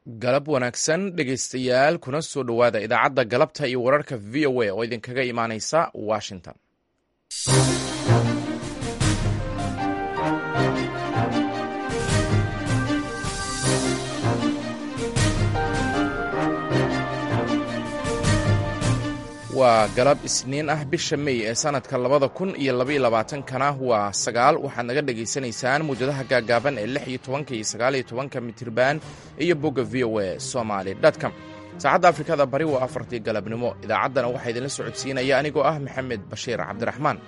galab wanaagsan dhegaystayaal kuna soo dhowaada idaacadda galabta iyo wararka v o a oo idinkaga imaanaysa washington waa galab isniin ah bisha mey ee sanadka labada kun iyo labaiyo labaatankana waa sagaal waxaad naga dhagaysanaysaan muwjadaha gaagaaban ee lix iyo tobanka iyo sagaaliyo tobanka mitirban iyo bogga v o a somaly com saacadda afrikada bari waa afartii galabnimo idaacaddana waxaa idinla socodsiinaya anigoo ah maxamed bashiir cabdiraxmaan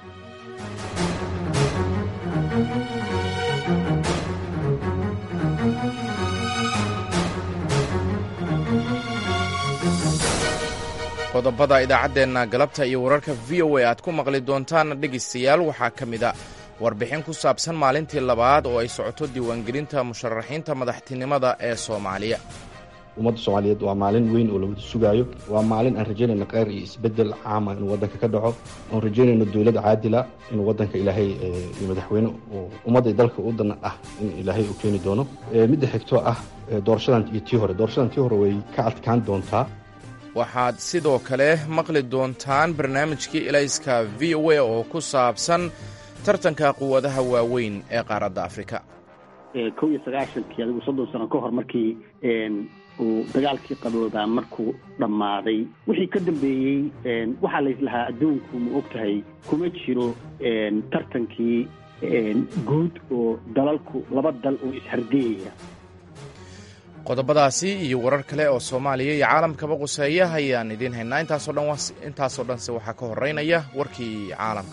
qodobada idaacaddeenna galabta iyo wararka v o a aad ku maqli doontaan dhegaystayaal waxaa ka mid a warbixin ku saabsan maalintii labaad oo ay socoto diiwaangelinta musharaxiinta madaxtinimada ee soomaaliya ummadda soomaaliyeed waa maalin weyn oo lawada sugaayo waa maalin aan rajaynayno kheyr iyo isbedel caama inuu waddanka ka dhaco oon rajaynayno dowlad caadila inuu waddanka ilaahay iyo madaxweyne ummadda dalka u dan ah in ilaahay uu keeni doono midda xigtoo ah doorashadan iyo tii hore doorashadan tii hore way ka adkaan doontaa waxaad sidoo kale maqli doontaan barnaamijkii elayska v o a oo ku saabsan tartanka quwadaha waaweyn ee qaaradda afrika kow iyo sagaashankii adigu soddon sano ka hor markii uu dagaalkii qaboobaa markuu dhammaaday wixii ka dambeeyey waxaa layslahaa adduunku ma og tahay kuma jiro tartankii guud oo dalalku laba dal oo ishardeeyaya qodobadaasi iyo warar kale oo soomaaliya iyo caalamkaba quseeya ayaan idiin haynaa intaasoo dhan intaasoo dhanse waxaa ka horeynaya warkii caalamka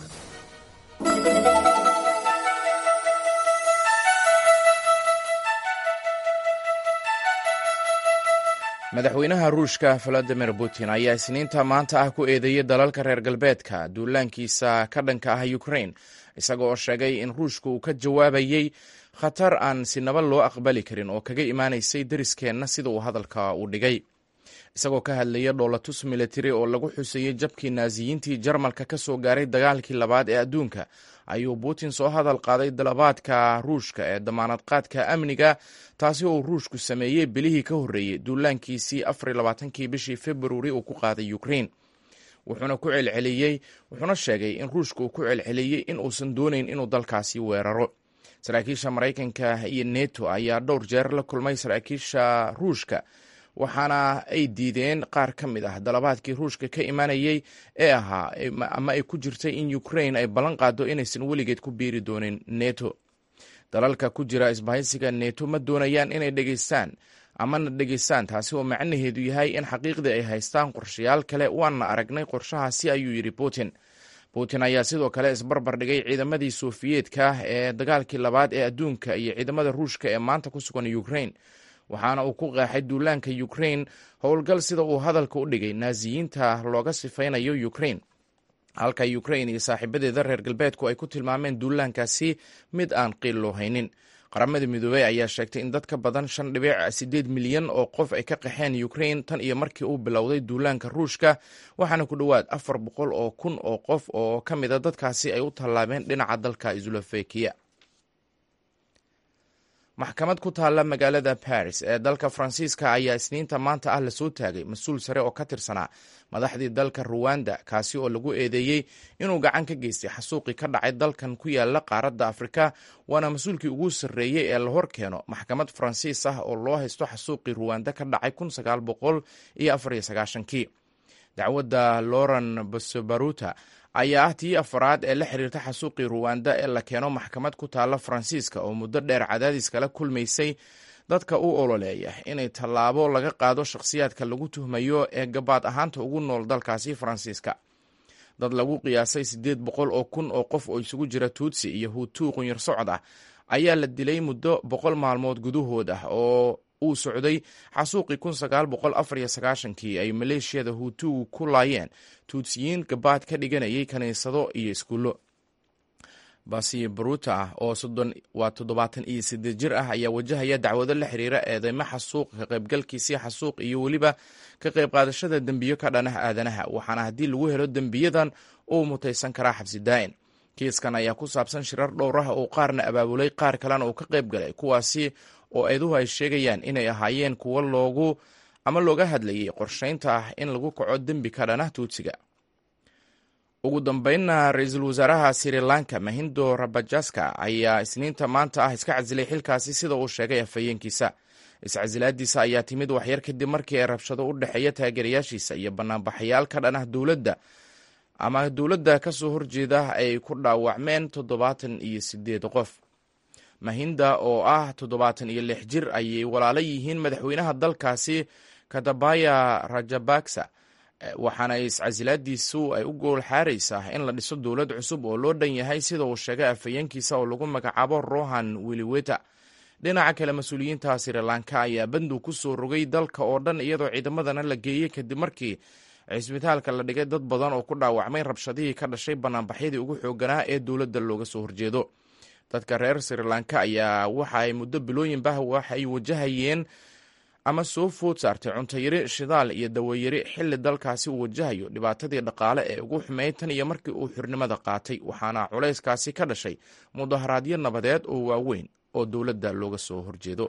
madaxweynaha ruushka valadimir putin ayaa isniinta maanta ah ku eedeeyey dalalka reer galbeedka duulaankiisa ka dhanka ah ukrain isaga oo sheegay in ruushka uu ka jawaabayey khatar aan sinaba loo aqbali karin oo kaga imaanaysay deriskeenna sida uu hadalka u dhigay isagoo ka hadlaya dhoolatus militari oo lagu xuseeyey jabkii naasiyiintii jarmalka ka soo gaaray dagaalkii labaad ee adduunka ayuu putin soo hadal qaaday dalabaadka ruushka ee damaanad qaadka amniga taasi oo ruushku sameeyey bilihii ka horreeyey duulaankiisii afar labaatankii bishii februari uu ku qaaday ukrain wuxuuna ku celceliyey wuxuuna sheegay in ruushka uu ku celceliyey in uusan doonayn inuu dalkaasi weeraro saraakiisha maraykanka iyo neto ayaa dhowr jeer la kulmay saraakiisha ruushka waxaana ay diideen qaar ka mid ah dalabaadkii ruushka ka imanayey ee ahaa ama ay ku jirtay in ukrain ay ballan qaado inaysan weligeed ku biiri doonin neto dalalka ku jira isbahaysiga neto ma doonayaan inay dhegeystaan amana dhegeystaan taasi oo macnaheedu yahay in xaqiiqdii ay haystaan qorshayaal kale waana aragnay qorshahaasi ayuu yidhi putin putin ayaa sidoo kale isbarbar dhigay ciidamadii sofiyeetka ee dagaalkii labaad ee adduunka iyo ciidamada ruushka ee maanta ku sugan ukrain waxaana uu ku qeexay duulaanka ukrain howlgal sida uu hadalka u dhigay naasiyiinta looga sifaynayo ukrain halka ukrain iyo saaxiibadeeda reer galbeedku ay ku tilmaameen duulaankaasi mid aan qiil loo haynin qaramada midoobey ayaa sheegtay in dad ka badan shan dhibic siddeed milyan oo qof ay ka qaxeen ukrain tan iyo markii uu bilowday duulaanka ruushka waxaana ku dhowaad afar boqol oo kun oo qof oo ka mida dadkaasi ay u tallaabeen dhinaca dalka slofekiya maxkamad ku taalla magaalada baris ee dalka faransiiska ayaa isniinta maanta ah lasoo taagay mas-uul sare oo ka tirsanaa madaxdii dalka ruwanda kaasi oo lagu eedeeyey inuu gacan ka geystay xasuuqii ka dhacay dalkan ku yaala qaaradda afrika waana mas-uulkii ugu sarreeyey ee la hor keeno maxkamad faransiis ah oo loo haysto xasuuqii ruwanda ka dhacay kun sagaal boqol iyo afar iyo sagaashankii dacwadda loren bosobaruta ayaa ah tii afaraad ee la xiriirta xasuuqii ruwanda ee la keeno maxkamad ku taalla faransiiska oo muddo dheer cadaadis kala kulmaysay dadka u ololeeya inay tallaabo laga qaado shakhsiyaadka lagu tuhmayo ee gabaad ahaanta ugu nool dalkaasi faransiiska dad lagu qiyaasay siddeed boqol oo kun oo qof oo isugu jira tuutsi iyo huutuu qunyar socod ah ayaa la dilay muddo boqol maalmood gudahood ah oo uu socday xasuuqii kun sagaal boqol afar iyo sagaashankii ay maleeshiyada huutugu ku laayeen tuutsiyiin gabaad ka dhiganayay kiniisado iyo iskuullo basi baruta ah oo waa toddobaatan iyo sideed jir ah ayaa wajahaya dacwado la xiriira eedeymo xasuuq ka qaybgalkiisii xasuuq iyo weliba ka qayb qaadashada dembiyo ka dhanah aadanaha waxaana haddii lagu helo dembiyadan uu mutaysan karaa xabsi daa'in kiiskan ayaa ku saabsan shirar dhowr ah oo qaarna abaabulay qaar kalena uu ka qayb galay kuwaasi oo eeduhu ay sheegayaan inay ahaayeen kuwo loogu ama looga hadlayay qorshaynta ah in lagu kaco dembi ka dhana tuutsiga ugu dambeynna ra-iisul wasaaraha sri lanka mahindo rabajaska ayaa isniinta maanta ah iska casilay xilkaasi sida uu sheegay afhayeenkiisa iscasilaadiisa ayaa timid waxyar kadib markii ay rabshado u dhexeeya taageerayaashiisa iyo banaanbaxayaal ka dhan ah dowladda ama dowladda ka soo horjeeda ay ku dhaawacmeen toddobaatan iyo sideed qof mahinda oo ah toddobaatan iyo lix jir ayay walaalo yihiin madaxweynaha dalkaasi katabaya rajabaksa waxaana iscasilaadiisu ay u gool xaaraysaa in la dhiso dowlad cusub oo loo dhan yahay sida uu sheegay afhayeenkiisa oo lagu magacaabo rohan wiliweta dhinaca kale mas-uuliyiinta sri lanka ayaa bandow ku soo rogay dalka oo dhan iyadoo ciidamadana la geeyey kadib markii cisbitaalka la dhigay dad badan oo ku dhaawacmay rabshadihii ka dhashay banaanbaxyadii ugu xooganaa ee dowladda looga soo horjeedo dadka reer sri lanka ayaa waxa ay muddo bilooyinbah waxay wajahayeen ama soo food saartay cuntayari shidaal iyo dawayari xilli dalkaasi uu wajahayo dhibaatadii dhaqaale ee ugu xumeyd tan iyo markii uu xurnimada qaatay waxaana culayskaasi ka dhashay mudaharaadyo nabadeed oo waaweyn oo dowladda looga soo horjeedo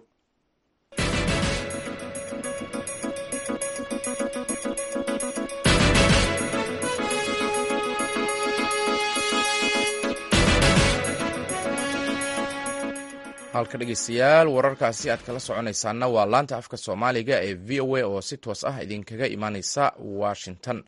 halka dhegeystayaal wararkaasi aad kala soconaysaana waa laanta afka soomaaliga ee v o a oo si toos ah idinkaga imaaneysa washington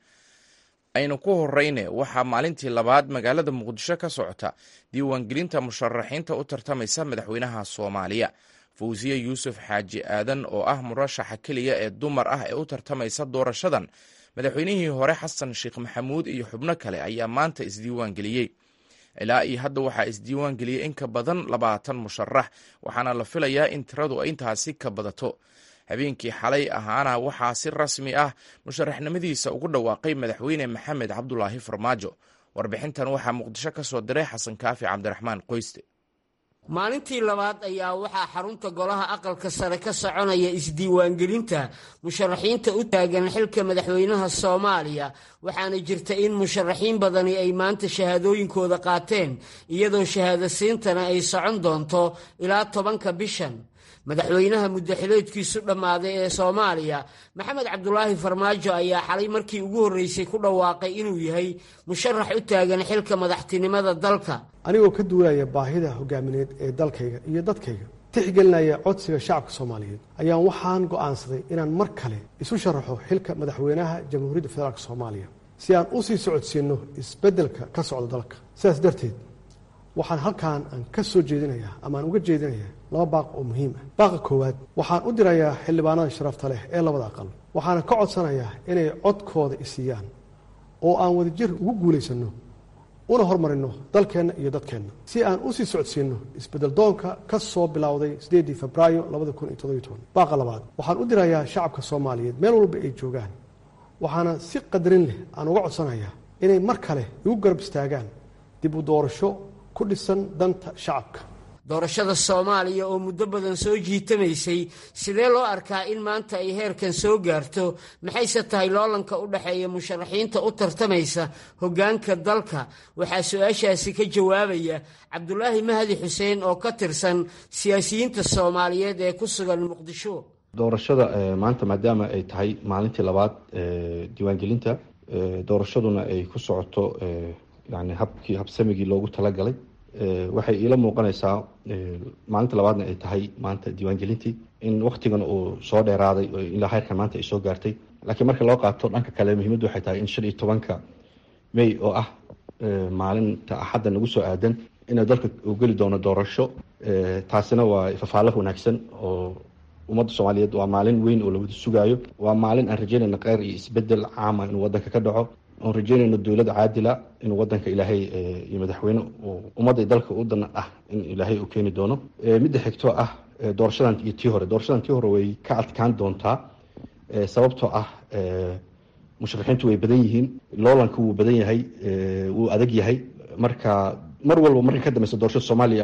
aynu ku horeyne waxaa maalintii labaad magaalada muqdisho ka socota diiwaangelinta musharaxiinta u tartamaysa madaxweynaha soomaaliya fawsiye yuusuf xaaji aadan oo ah murashaxa keliya ee dumar ah ee u tartamaysa doorashadan madaxweynihii hore xasan sheekh maxamuud iyo xubno kale ayaa maanta isdiiwaangeliyey ilaa iyo hadda waxaa isdiiwaan geliyey in ka badan labaatan musharax waxaana la filayaa in tiradu ay intaasi ka badato habeenkii xalay ahaana waxaa si rasmi ah musharaxnimadiisa ugu dhawaaqay madaxweyne maxamed cabdulaahi farmaajo warbixintan waxaa muqdisho ka soo diray xasan kaafi cabdiraxmaan qoyste maalintii labaad ayaa waxaa xarunta golaha aqalka sare ka soconaya isdiiwaangelinta musharaxiinta u taagan xilka madaxweynaha soomaaliya waxaana jirta in musharaxiin badani ay maanta shahaadooyinkooda qaateen iyadoo shahaadasiintana ay socon doonto ilaa tobanka bishan madaxweynaha muddaxileedkiisu dhammaaday ee soomaaliya maxamed cabdulaahi farmaajo ayaa xalay markii ugu horreysay ku dhawaaqay inuu yahay musharax u taagan xilka madaxtinimada dalka anigoo ka duulaya baahida hogaamineed ee dalkayga iyo dadkayga tixgelinaya codsiga shacabka soomaaliyeed ayaan waxaan go'aansaday inaan mar kale isu sharaxo xilka madaxweynaha jamhuuriyadda federaalk soomaaliya si aan u sii socodsiinno isbeddelka ka socda dalka sidaas darteed waxaan halkaan aan ka soo jeedinayaa ama aan uga jeedinayaa laba baaq oo muhiim ah baaqa koowaad waxaan u dirayaa xildhibaanada sharafta leh ee labada aqal waxaana ka codsanayaa inay codkooda isiiyaan oo aan wadajir ugu guulaysanno una horumarinno dalkeenna iyo dadkeenna si aan u sii socodsiinno isbeddel doonka ka soo bilowday siddeedii febraayo labada kun iyo toddobiyo toban baaqa labaad waxaan u dirayaa shacabka soomaaliyeed meel walba ay joogaan waxaana si qadarin leh aan uga codsanayaa inay mar kale igu garab istaagaan dib u doorasho ku dhisan danta shacabka doorashada soomaaliya oo muddo badan soo jiitamaysay sidee loo arkaa in maanta ay heerkan soo gaarto maxayse tahay loolanka u dhexeeya musharaxiinta u tartamaysa hoggaanka dalka waxaa su-aashaasi ka jawaabaya cabdulaahi mahdi xuseen oo ka tirsan siyaasiyiinta soomaaliyeed ee ku sugan muqdisho doorashada maanta maadaama ay tahay maalintii labaad diiwaangelinta doorashaduna ay ku socoto yani habkii habsamigii loogu talagalay waxay iila muuqanaysaa maalinta labaadna ay tahay maanta diiwaangelintii in waktigan uu soo dheeraaday ilaa heerkan maanta ay soo gaartay laakiin marka loo qaato dhanka kale muhiimaddu waxay tahay in shan iyo tobanka may oo ah maalinta axadda nagu soo aadan inuu dalka uu geli doono doorasho taasina waa fafaalo wanaagsan oo ummadda soomaaliyeed waa maalin weyn oo lawada sugaayo waa maalin aan rajeynayna kheyr iyo isbedel caama inuu wadanka ka dhaco oon rajeynayno dowlad caadila inuu wadanka ilaahay iyo madaxweyne ummadda dalka u dan ah in ilaahay uu keeni doono midda xigtoo ah doorashadan iyo tii hore doorashadan tii hore way ka adkaan doontaa sababtoo ah musharaxiintu way badan yihiin loolanka wuu badan yahay wuu adag yahay marka mar walba marka ka dambeysa doorashada soomaaliya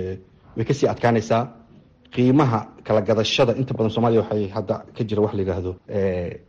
way kasii adkaanaysaa qiimaha kala gadashada inta badan soomaaliya waxay hadda ka jira wax la yidhaahdo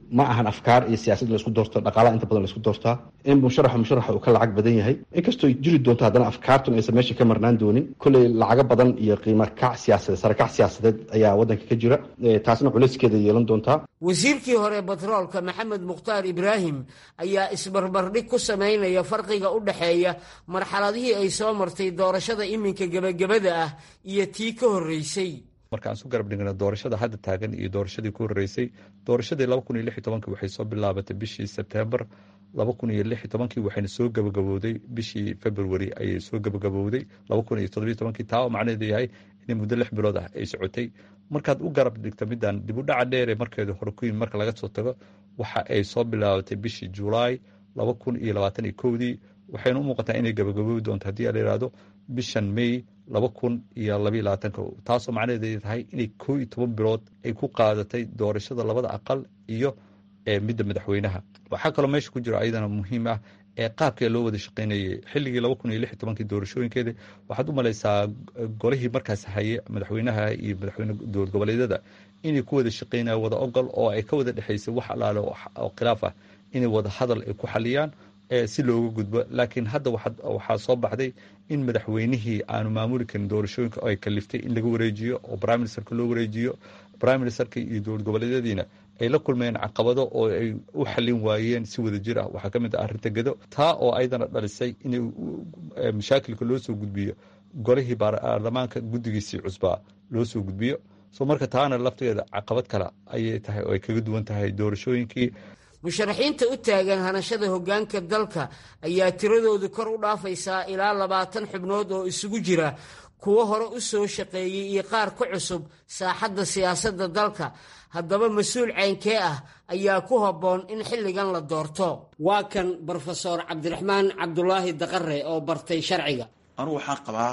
ma ahan afkaar iyo siyaasad laisku doorto dhaqaalaha inta badan laisku doortaa in musharaxa musharaxa uu ka lacag badan yahay inkastoo jiri doonto haddana afkaartun aysan meesha ka marnaan doonin kolley lacago badan iyo qiimo kac siyaasadeed sarakac siyaasadeed ayaa waddanka ka jira taasna culayskeeda yeelan doontaa wasiirkii hore batroolka maxamed mukhtaar ibraahim ayaa isbarbardhig ku samaynaya farqiga u dhexeeya marxaladihii ay soo martay doorashada iminka gebagabada ah iyo tii ka horreysay marka aan su garab dhigna doorashada hadda taagan iyo doorashadii ku horreysay doorashadii laba kun iyo lix iyo tobankii waxay soo bilaabatay bishii sebtembar laba kun iyo lix iyo tobankii waxayna soo gabagabowday bishii february ayay soo gabagabowday laba kun iyo toddobiyo tobankii taa oo macnaheedu yahay inay muddo lix bilood ah ay socotay markaad u garab dhigta midaan dib u dhaca dheere markeedu hore ku yimid marka laga soo tago waxa ay soo bilaabatay bishii julaay laba kun iyo labaatan iyo kowdii waxayna u muuqataa inay gabagabowi doonto haddii la yihahdo bishan may laba kun iyo labaiyo labaatanka taasoo macnaheedu tahay inay koo iyo toban bilood ay ku qaadatay doorashada labada aqal iyo midda madaxweynaha waxaa kaloo meesha ku jiro ayadana muhiim ah ee qaabkee loo wada shaqaynayay xilligii laba kun iyo lix iyo tobankii doorashooyinkeeda waxaad u malaysaa golihii markaas haye madaxweynaha iyo madaxweyne dowlad goboleedyada inay ku wada shaqaynaya wada ogol oo ay ka wada dhexaysay wax alaale oo khilaaf ah inay wada hadal ay ku xaliyaan si looga gudbo laakiin hadda waxaa soo baxday in madaxweynihii aanu maamuli karin doorashooyinka ay kaliftay in laga wareejiyo oo prime ministerka loo wareejiyo prime ministerka iyo dowlad goboleedyadiina ay la kulmeen caqabado oo ay u xalin waayeen si wada jir ah waxaa ka mid ah arrinta gedo taa oo ayadana dhalisay in mashaakilka loo soo gudbiyo golihii baarlamaanka guddigiisii cusbaa loo soo gudbiyo so marka taana lafteeda caqabad kale ayay tahay oo ay kaga duwan tahay doorashooyinkii musharaxiinta u taagan hanashada hoggaanka dalka ayaa tiradoodu kor u dhaafaysaa ilaa labaatan xubnood oo isugu jira kuwo hore u soo shaqeeyey iyo qaar ku cusub saaxadda siyaasadda dalka haddaba mas-uul caynkee ah ayaa ku habboon in xilligan la doorto waa kan brofesor cabdiraxmaan cabdulaahi daqare oo bartay sharciga anugu waxaan qabaa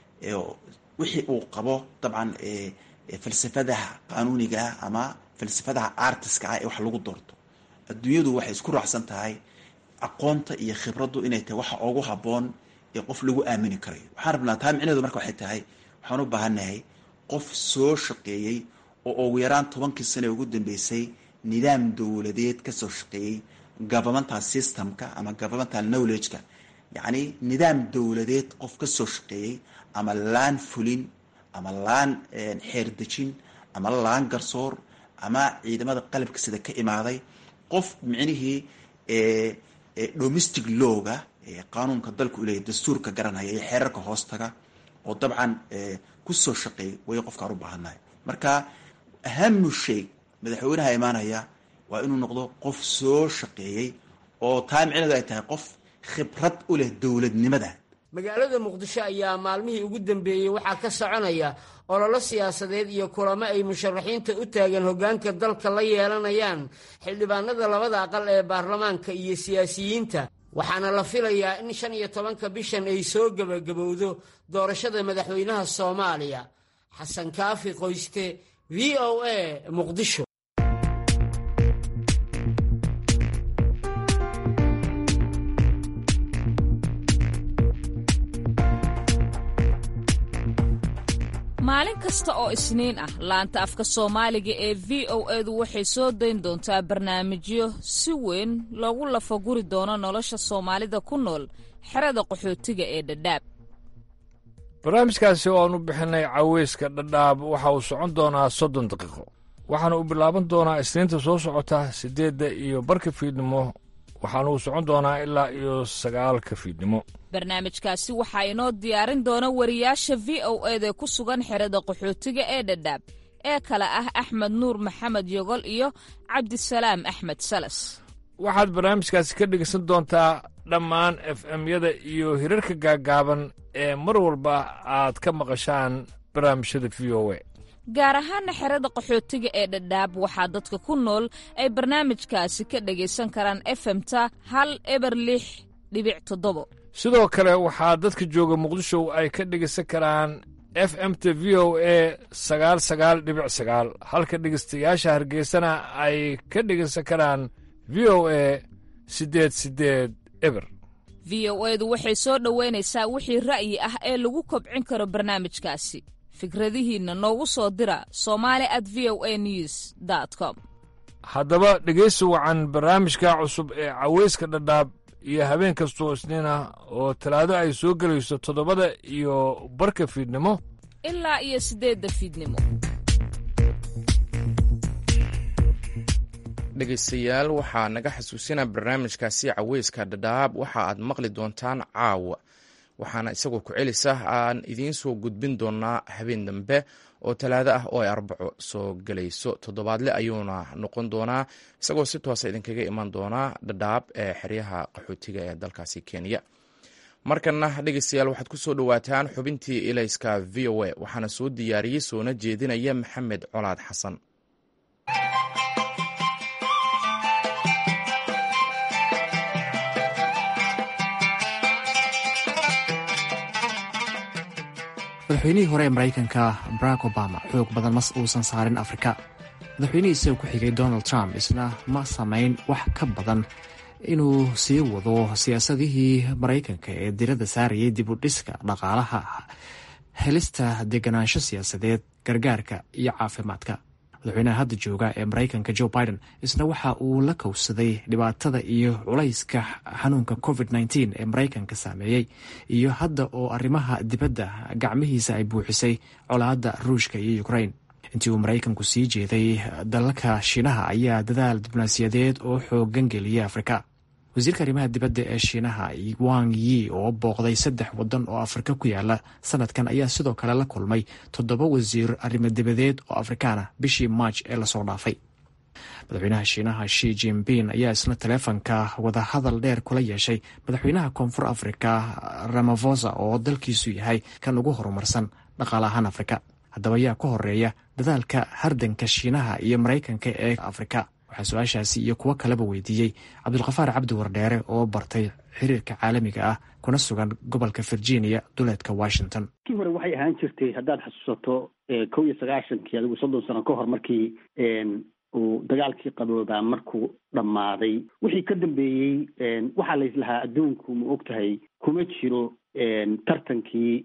wixii uu qabo dabcan falsafadaha qaanuunigaah ama falsafadaha artiska ah ee wax lagu doorto adduunyadu waxay isku raacsan tahay aqoonta iyo khibraddu inay tahay waxa ugu habboon ee qof lagu aamini karayo waxaan rabnaa taa micneheedu marka waxay tahay waxaan u baahannahay qof soo shaqeeyey oo ugu yaraan tobankii sane ugu dambeysay nidaam dowladeed ka soo shaqeeyey governmental systemka ama governmental knowledge-ka yacni nidaam dowladeed qof ka soo shaqeeyey ama laan fulin ama laan xeerdejin ama laan garsoor ama ciidamada qalabka sida ka imaaday qof micnihii domestic lowga qaanuunka dalku uleeyahy dastuurka garanaya iyo xeerarka hoostaga oo dabcan kusoo shaqeeyay way qofkaan u baahannahay marka ahamu shay madaxweynaha imaanaya waa inuu noqdo qof soo shaqeeyey oo taa micneedu ay tahay qof khibrad u leh dowladnimada magaalada muqdisho ayaa maalmihii ugu dambeeyey waxaa ka soconaya ololo siyaasadeed iyo kulamo ay musharaxiinta u taagan hoggaanka dalka la yeelanayaan xildhibaanada labada aqal ee baarlamaanka iyo siyaasiyiinta waxaana la filayaa in shan iyo tobanka bishan ay soo gebagabowdo doorashada madaxweynaha soomaaliya xasan kaafi qoyste v o a muqdisho maalin kasta oo isniin ah laanta afka soomaaliga ee v o edu waxay soo dayn doontaa barnaamijyo si weyn loogu lafaguri doono nolosha soomaalida ku nool xerada qaxootiga ee dhadhaab barnaamijkaasi oo aanu bixinay caweyska dhadhaab waxa uu socon doonaa soddon daqiiqo waxaana uu bilaaban doonaa isniinta soo socota siddeedda iyo barka fiidnimo waxaana uu socon doonaa ilaa iyo sagaalka fiidnimo barnaamijkaasi waxaa inoo diyaarin doona wariyaasha v o eda ku sugan xerada qaxootiga ee dhadhaab ee kale ah axmed nuur maxamed yogol iyo cabdisalaam axmed salas waxaad barnaamijkaasi ka dhegeysan doontaa dhammaan f m-yada iyo hirarka gaaggaaban ee mar walba aad ka maqashaan barnaamijyada v o a gaar ahaana xerada qaxootiga ee dhadhaab waxaa dadka ku nool ay barnaamijkaasi ka dhegaysan karaan efemta hal eber lix dhibic toddobo sidoo kale waxaa dadka jooga muqdisho ay ka dhegaysan karaan f m t v o a sagaal sagaal dhibic sagaal halka dhegaystayaasha hargeysana ay ka dhegaysan karaan v o a siddeed siddeed eber v o edu waxay soo dhoweynaysaa wixii ra'yi ah ee lagu kobcin karo barnaamijkaasi fikradihiinna noogu soo dira somali at v o a news com haddaba dhegaysi wacan barnaamijka cusub ee caweyska dhadhaab iyo habeen kastoo isniin ah oo talaado ay soo gelayso toddobada iyo barka fiidnimo ilaa iyo siddeedda fiidnimo dhegaystayaal waxaa naga xasuusinaa barnaamijkaasi caweyska dhadhaab waxa aad maqli doontaan caawa waxaana isagoo ku celisa aan idiin soo gudbin doonaa habeen dambe oo talaado ah oo ay arbaco soo gelayso toddobaadle ayuuna noqon doonaa isagoo si toosa idinkaga iman doonaa dhadhaab ee xeryaha qaxootiga ee dalkaasi kenya markana dhegeystayaal waxaad ku soo dhowaataan xubintii ilayska v o a waxaana soo diyaariyey soona jeedinaya maxamed colaad xasan madaxweynihii hore ee maraykanka barack obama xoog badan mas uusan saarin afrika madaxweynihii isaga ku xigay donald trump isna ma samayn wax ka badan inuu sii wado siyaasadihii maraykanka ee diradda saarayay dib u dhiska dhaqaalaha helista deganaansho siyaasadeed gargaarka iyo caafimaadka madaxweynaha hadda jooga ee maraykanka joe biden isna waxa uu la kowsaday dhibaatada iyo culayska xanuunka covid nteen ee maraykanka saameeyey iyo hadda oo arrimaha dibadda gacmihiisa ay buuxisay colaadda ruushka iyo ukrain intii uu maraykanku sii jeeday dalalka shiinaha ayaa dadaal diblomaasiyadeed oo xoogan geliyay afrika wasiirka arrimaha dibadda ee shiinaha wang yi oo booqday saddex wadan oo afrika ku yaala sanadkan ayaa sidoo kale la kulmay toddoba wasiir arrimo dibadeed oo afrikaana bishii maaj ee lasoo dhaafay madaxweynaha shiinaha shi jinping ayaa isna taleefanka wadahadal dheer kula yeeshay madaxweynaha koonfur afrika ramafosa oo dalkiisu yahay kan ugu horumarsan dhaqaale ahaan afrika haddaba ayaa ka horeeya dadaalka hardanka shiinaha iyo maraykanka ee afrika waxaa su-aashaasi iyo kuwo kaleba weydiiyey cabdulkafaar cabdi wardheere oo bartay xiriirka caalamiga ah kuna sugan gobolka virginia duleedka washington kii hore waxay ahaan jirtay haddaad xasuusato kow iyo sagaashankii adigu soddon sano ka hor markii uu dagaalkii qaboobaa markuu dhammaaday wixii ka dambeeyey waxaa laislahaa adduunku ma og tahay kuma jiro tartankii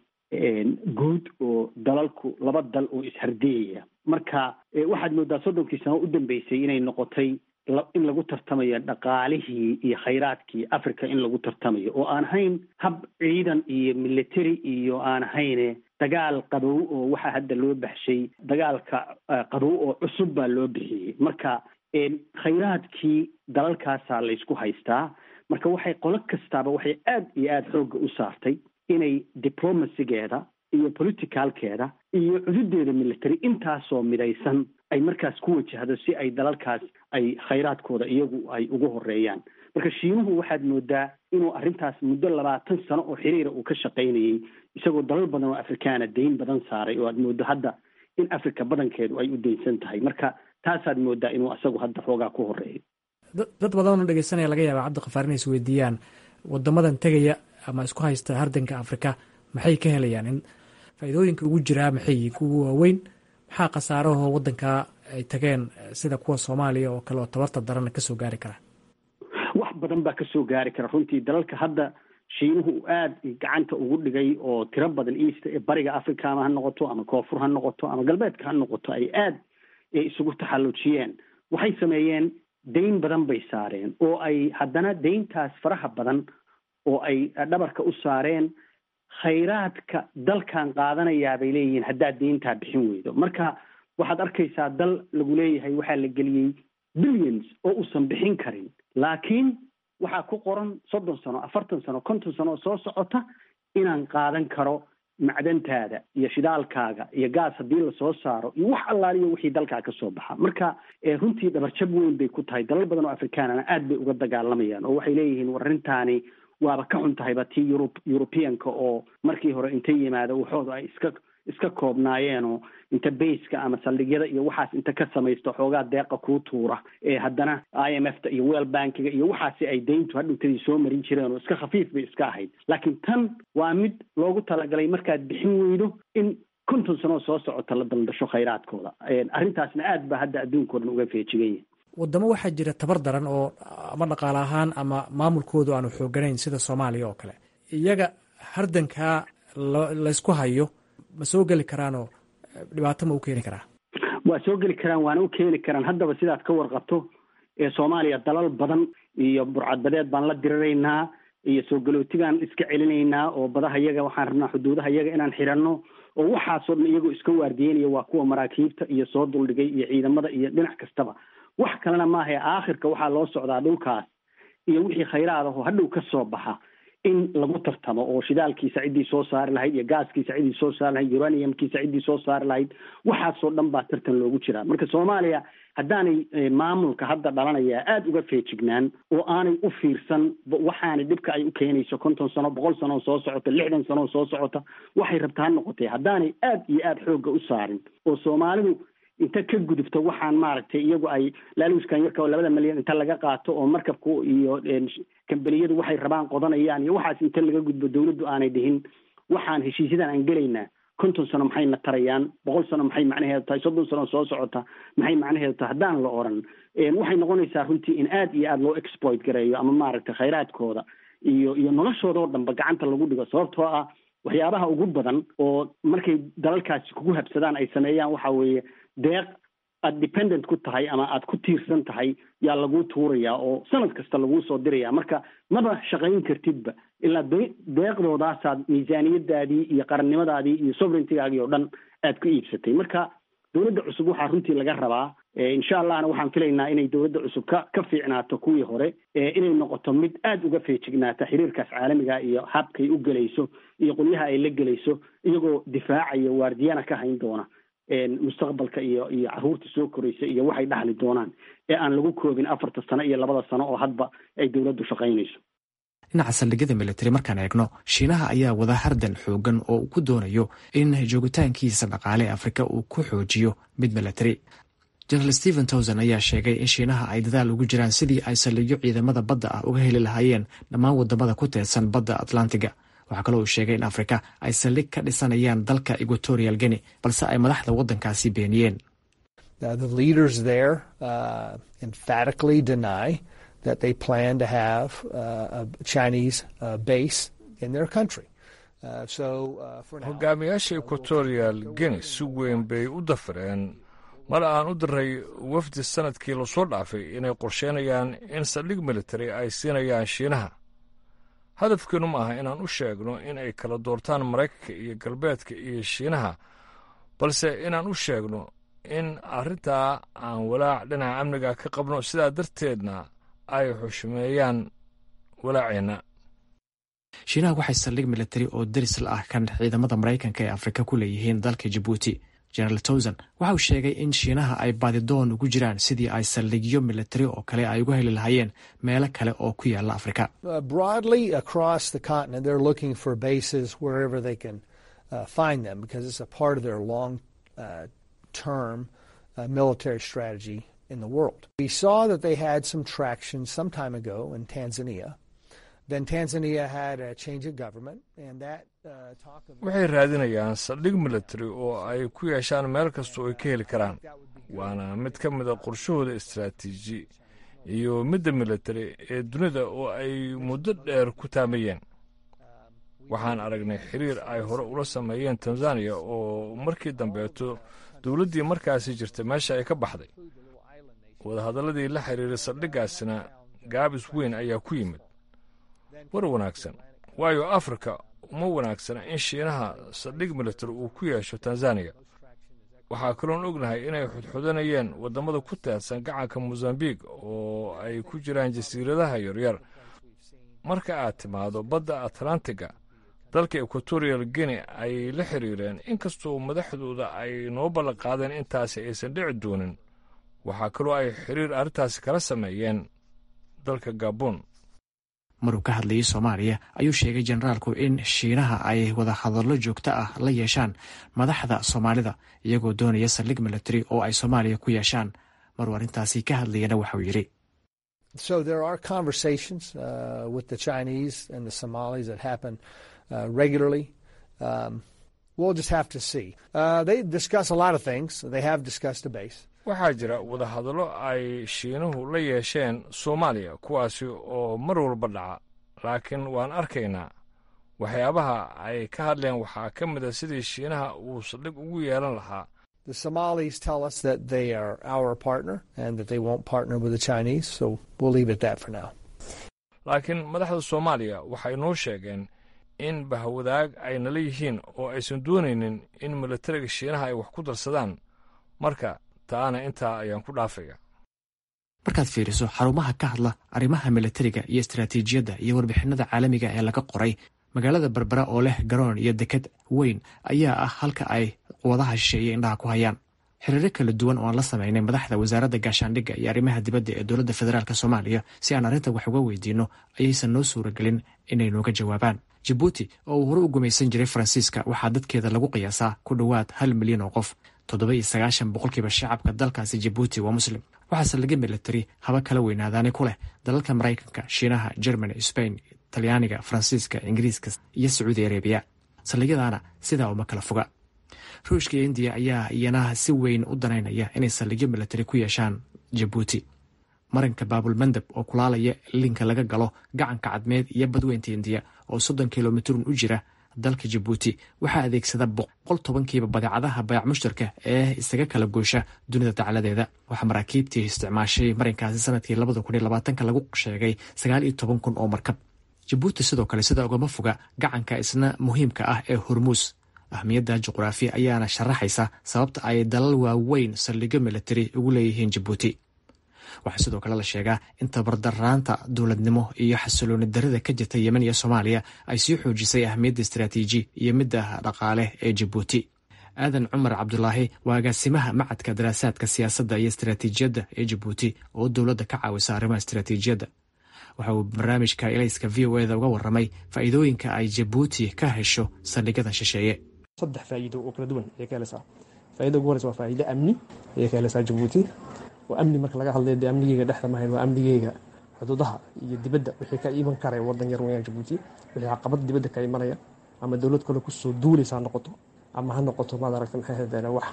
guud oo dalalku laba dal oo ishardiyaya marka waxaad moodaa soddonkii sano u dambeysay inay noqotay in lagu tartamayo dhaqaalihii iyo khayraadkii africa in lagu tartamayo oo aan ahayn hab ciidan iyo military iyo aan ahayne dagaal qabow oo waxaa hadda loo baxshay dagaalka qabow oo cusub baa loo bixiyey marka khayraadkii dalalkaasaa laysku haystaa marka waxay qolo kastaaba waxay aad iyo aada xoogga u saartay inay diplomacygeeda iyo politicalkeeda iyo cududeeda military intaasoo midaysan ay markaas ku wajahdo si ay dalalkaas ay khayraadkooda iyagu ay ugu horeeyaan marka shiinuhu waxaad moodaa inuu arrintaas muddo labaatan sano oo xiriira uu ka shaqaynayey isagoo dalal badan oo afrikaana dayn badan saaray oo aad moodo hadda in africa badankeedu ay u daynsan tahay marka taasaad moodaa inuu isagu hadda xoogaa ku horeeyo dad badanoo dhegeysanaya laga yaaba cabdiqafaar inay is weydiiyaan wadamadan tegaya ama isku haysta hardanka afrika maxay ka helayaan in faa'iidooyinka ugu jiraa maxay kuwa waaweyn maxaa khasaarahoo waddankaa ay tageen sida kuwa soomaaliya oo kale oo tabarta darana kasoo gaari kara wax badan baa kasoo gaari kara runtii dalalka hadda shiinuhu uu aada gacanta ugu dhigay oo tiro badan east ee bariga africa ama ha noqoto ama koonfur ha noqoto ama galbeedka ha noqoto ay aada isugu taxallujiyeen waxay sameeyeen dayn badan bay saareen oo ay haddana dayntaas faraha badan oo ay dhabarka u saareen khayraadka dalkan qaadanayaa bay leeyihiin haddaad deyntaa bixin weydo marka waxaad arkaysaa dal lagu leeyahay waxaa la geliyey billions oo uusan bixin karin laakiin waxaa ku qoran soddon sano afartan sano konton sano oo soo socota inaan qaadan karo macdantaada iyo shidaalkaaga iyo gaas haddii lasoo saaro iyo wax allaaliyo wixii dalkaa ka soo baxa marka runtii dhabarjab weyn bay ku tahay dalal badan oo afrikaanana aad bay uga dagaalamayaan oo waxay leeyihiin war arrintaani waaba ka xun tahayba tii yurub yurubiyanka oo markii hore inta yimaado waxooda ay iska iska koobnaayeenoo inta bayska ama saldhigyada iyo waxaas inta ka samaysto xoogaa deeqa kuu tuura ee haddana i m f ta iyo well bankiga iyo waxaasi ay dayntu hadhowtadii soo marin jireen oo iska khafiif bay iska ahayd laakiin tan waa mid loogu talagalay markaad bixin weydo in konton sanoo soo socota la daldasho khayraadkooda arrintaasna aad baa hadda adduunka o dhan uga feejigan yahay wadamo waxaa jira tabar daran oo ama dhaqaale ahaan ama maamulkoodu aanu xooganayn sida soomaaliya oo kale iyaga hardankaa laysku hayo ma soo geli karaanoo dhibaato ma u keeni karaa waa soo geli karaan waana u keeni karaan haddaba sidaad ka warqabto ee soomaaliya dalal badan iyo burcadbadeed baan la diriraynaa iyo soo galootigaan iska celinaynaa oo badaha yaga waxaan rabnaa xuduudaha yaga inaan xiranno oo waxaasoo dhan iyagoo iska waardiyeynaya waa kuwa maraakiibta iyo soo duldhigay iyo ciidamada iyo dhinac kastaba wax kalena maahae aakhirka waxaa loo socdaa dhulkaas iyo wixii khayraad ahoo hadhow ka soo baxa in lagu tartamo oo shidaalkiisa ciddii soo saari lahayd iyo gaaskiisa ciddii soo saari lahayd uraniumkiisa ciddii soo saari lahayd waxaasoo dhan baa tartan loogu jiraa marka soomaaliya haddaanay maamulka hadda dhalanaya aada uga feejignaan oo aanay u fiirsan waxaanay dhibka ay u keenayso konton sano boqol sano oo soo socota lixdan sano oo soo socota waxay rabtaa ha noqotay haddaanay aada iyo aada xoogga u saarin oo soomaalidu inta ka gudubto waxaan maaragtay iyagu ay laaluuskan yarka oo labada milyan inta laga qaato oo markabku iyo kambaniyadu waxay rabaan qodanayaan iyo waxaas inta laga gudbo dawladdu aanay dhihin waxaan heshiisyadan aan gelaynaa konton sano maxayna tarayaan boqol sano maxay macnaheedu tahay soddon sano soo socota maxay macnaheedu tahay haddaan la oran waxay noqonaysaa runtii in aada iyo aada loo exploit gareeyo ama maaragtay khayraadkooda iyo iyo noloshooda oo dhanba gacanta lagu dhigo sababtoo ah waxyaabaha ugu badan oo markay dalalkaasi kugu habsadaan ay sameeyaan waxa weeye deeq aada dependent ku tahay ama aada ku tiirsan tahay yaa laguu tuurayaa oo sanad kasta laguu soo diraya marka maba shaqayn kartidba ilaa deeqdoodaasaad miisaaniyadaadii iyo qarannimadaadii iyo sovereigntigaagii oo dhan aad ku iibsatay marka dowladda cusub waxaa runtii laga rabaa insha allahna waxaan filaynaa inay dowladda cusub ka ka fiicnaato kuwii hore inay noqoto mid aada uga feejignaata xiriirkaas caalamiga iyo habkay u gelayso iyo qolyaha ay la gelayso iyagoo difaacaya waardiyana ka hayn doona mustaqbalka iyo iyo caruurta soo koraysa iyo waxay dhaxli doonaan ee aan lagu koobin afarta sano iyo labada sano oo hadba ay dowladdu shaqaynayso dhinaca saldhigyada militari markaan eegno shiinaha ayaa wada hardan xoogan oo uu ku doonayo in joogitaankiisa dhaqaale ee afrika uu ku xoojiyo mid militari jenaraal stephen towson ayaa sheegay in shiinaha ay dadaal ugu jiraan sidii ay saldhigyo ciidamada badda ah uga heli lahaayeen dhammaan wadamada ku teedsan badda atlantiga waxaa kaloo uu sheegay in afrika ay saldhig ka dhisanayaan dalka equatorial geni balse ay madaxda waddankaasi beeniyeen that they plan to have uh, a Chinese uh, base in their country. Uh, so, hogaamiyaasha equatorial guinea si weyn bay u dafireen mar aan u diray wafdi sanadkii lasoo dhaafay inay qorsheynayaan in saldhig military ay siinayaan shiinaha hadafkeenu ma aha inaan u sheegno in ay kala doortaan maraykanka iyo galbeedka iyo shiinaha balse inaan u sheegno in arrintaa aan walaac dhinaca amniga ka qabno sidaa darteedna ay xushmeeyaan walaaceenna shiinaha waxay saldhig militari oo darisl ah kan ciidamada maraykanka ee afrika ku leeyihiin dalka jabuuti generaal towson waxa uu sheegay in shiinaha ay baadidoon ugu jiraan sidii ay saldhigyo militari oo kale ay uga heli lahaayeen meelo kale oo ku yaala afrika broadly across the continent they're looking for bases wherever they can uh, find them because it's a part of their long uh, term uh, military strategy in the world. We saw that they had some traction some time ago in Tanzania. Then Tanzania had a change of government, and that uh, talk of. waxay raadinayaan saldhig military oo ay ku yeeshaan meel kasta oo ay ka heli karaan waana mid ka mida qorshahooda istaraatiiji iyo midda military ee dunida oo ay muddo dheer ku taamayeen waxaan aragnay xiriir ay hore ula sameeyeen tanzaniya oo markii dambeeto dowladdii markaasi jirta meesha ay ka baxday wadahadalladii la xiriiray saldhiggaasina gaabis weyn ayaa ku yimid war wanaagsan waayo afrika uma wanaagsana in shiinaha saldhig military uu ku yeesho tanzaniya waxaa kaloon ognahay inay xudxudanayeen waddamada ku teedsan gacanka mosambiq oo ay ku jiraan jasiiradaha yaryar marka aad timaado badda atlantiga dalka equatorial guinea ay la xiriireen inkastoo madaxdooda ay noo ballan qaadeen intaasi aysan dhici doonin waxaa kaloo ay xiriir arrintaasi kala sameeyeen dalka gabon maruu ka hadlayay soomaaliya ayuu sheegay generaalku in shiinaha ay wada hadallo joogto ah la yeeshaan madaxda soomaalida iyagoo doonaya saldhig military oo ay soomaaliya ku yeeshaan maruu arrintaasi ka hadlayana waxauu yidhi So there are conversations uh, with the Chinese and the Somalis that happen uh, regularly. Um, we'll just have to see. Uh, they discuss a lot of things. They have discussed a base. waxaa jira wadahadallo ay shiinuhu la yeesheen soomaaliya kuwaasi oo mar walba dhaca laakiin waan arkaynaa waxyaabaha ay ka hadleen waxaa ka mid a sidii shiinaha uu saldhig ugu yeelan lahaa The Somalis tell us that they are our partner and that they won't partner with the Chinese, so we'll leave it at that for now. laakiin madaxda soomaaliya waxay noo sheegeen in bahwadaag ay nala yihiin oo aysan doonaynin in milatariga shiinaha ay wax ku darsadaan marka taana intaa ayaan ku dhaafaya markaad fiiriso xarumaha ka hadla arrimaha milatariga iyo istaraatiijiyadda iyo warbixinada caalamiga ee laga qoray magaalada berbera oo leh garoon iyo deked weyn ayaa ah halka ay quwadaha shisheeye indhaha ku hayaan xiriiro kala duwan oo aan la samaynay madaxda wasaaradda gaashaandhigga iyo arrimaha dibadda ee dowladda federaalk soomaaliya si aan arrinta wax uga weydiinno ayaysan noo suuragelin inay nooga jawaabaan jabuuti oo uu hore u gumaysan jiray faransiiska waxaa dadkeeda lagu qiyaasaa ku dhowaad hal milyan oo qof toddoba iyo sagaashan boqolkiiba shacabka dalkaasi jabuuti waa muslim waxaase laga milatari haba kala weynaadaani ku leh dalalka maraykanka shiinaha germany sbain talyaaniga faransiiska ingiriiska iyo sacuudi arabiya saldhigyadaana sidaa uma kala foga ruushka iyo indiya ayaa iyana si weyn u danaynaya inay saldhigyo milatari ku yeeshaan jabuuti marinka baabulmandab oo kulaalaya linka laga galo gacanka cadmeed iyo badweynta indiya oo soddon kilomitrun u jira dalka jabuuti waxaa adeegsada boqol tobankiiba badeecadaha bayac mushtarka ee isaga kala goosha dunida dacladeeda waxaa maraakiibtii isticmaashay marinkaasi sanadkii labada kun iyo labaatanka lagu sheegay sagaal iyo toban kun oo markab jabuuti sidoo kale sida ugama foga gacanka isna muhiimka ah ee hormuus ahmiyadda juqraafiya ayaana sharaxaysa sababta ay dalal waaweyn saldhigyo milatari ugu leeyihiin jabuuti waxaa sidoo kale la sheegaa in tabardaraanta dowladnimo iyo xasilooni darida ka jirta yemen iyo soomaaliya ay sii xoojisay ahmiyadda istaraatiiji iyo midda dhaqaale ee jabuuti aadan cumar cabdulaahi waa agaasimaha macadka daraasaadka siyaasadda iyo istaraatiijiyadda ee jabuuti oo dowladda ka caawisa arrimaha istaraatiijiyadda waxa uu barnaamijka elayska v o eda uga waramay faa'iidooyinka ay jabuuti ka hesho saldhigyada shisheeye saddex faa'iido oo kala duwan ayay ka helaysaa faa'iida ugu horeysa waa faa'iido amni ayay ka helaysaa jabuuti oo amni marka laga hadlayo dee amnigeyga dhexda mahayn waa amnigeyga xuduudaha iyo dibadda wixii ka iman karaya waddan yar weyaan jabuuti wixii caqabad dibadda ka imanaya ama dowlad kale kusoo duulaysa ha noqoto ama ha noqoto maad aragta maxay hahdeen wax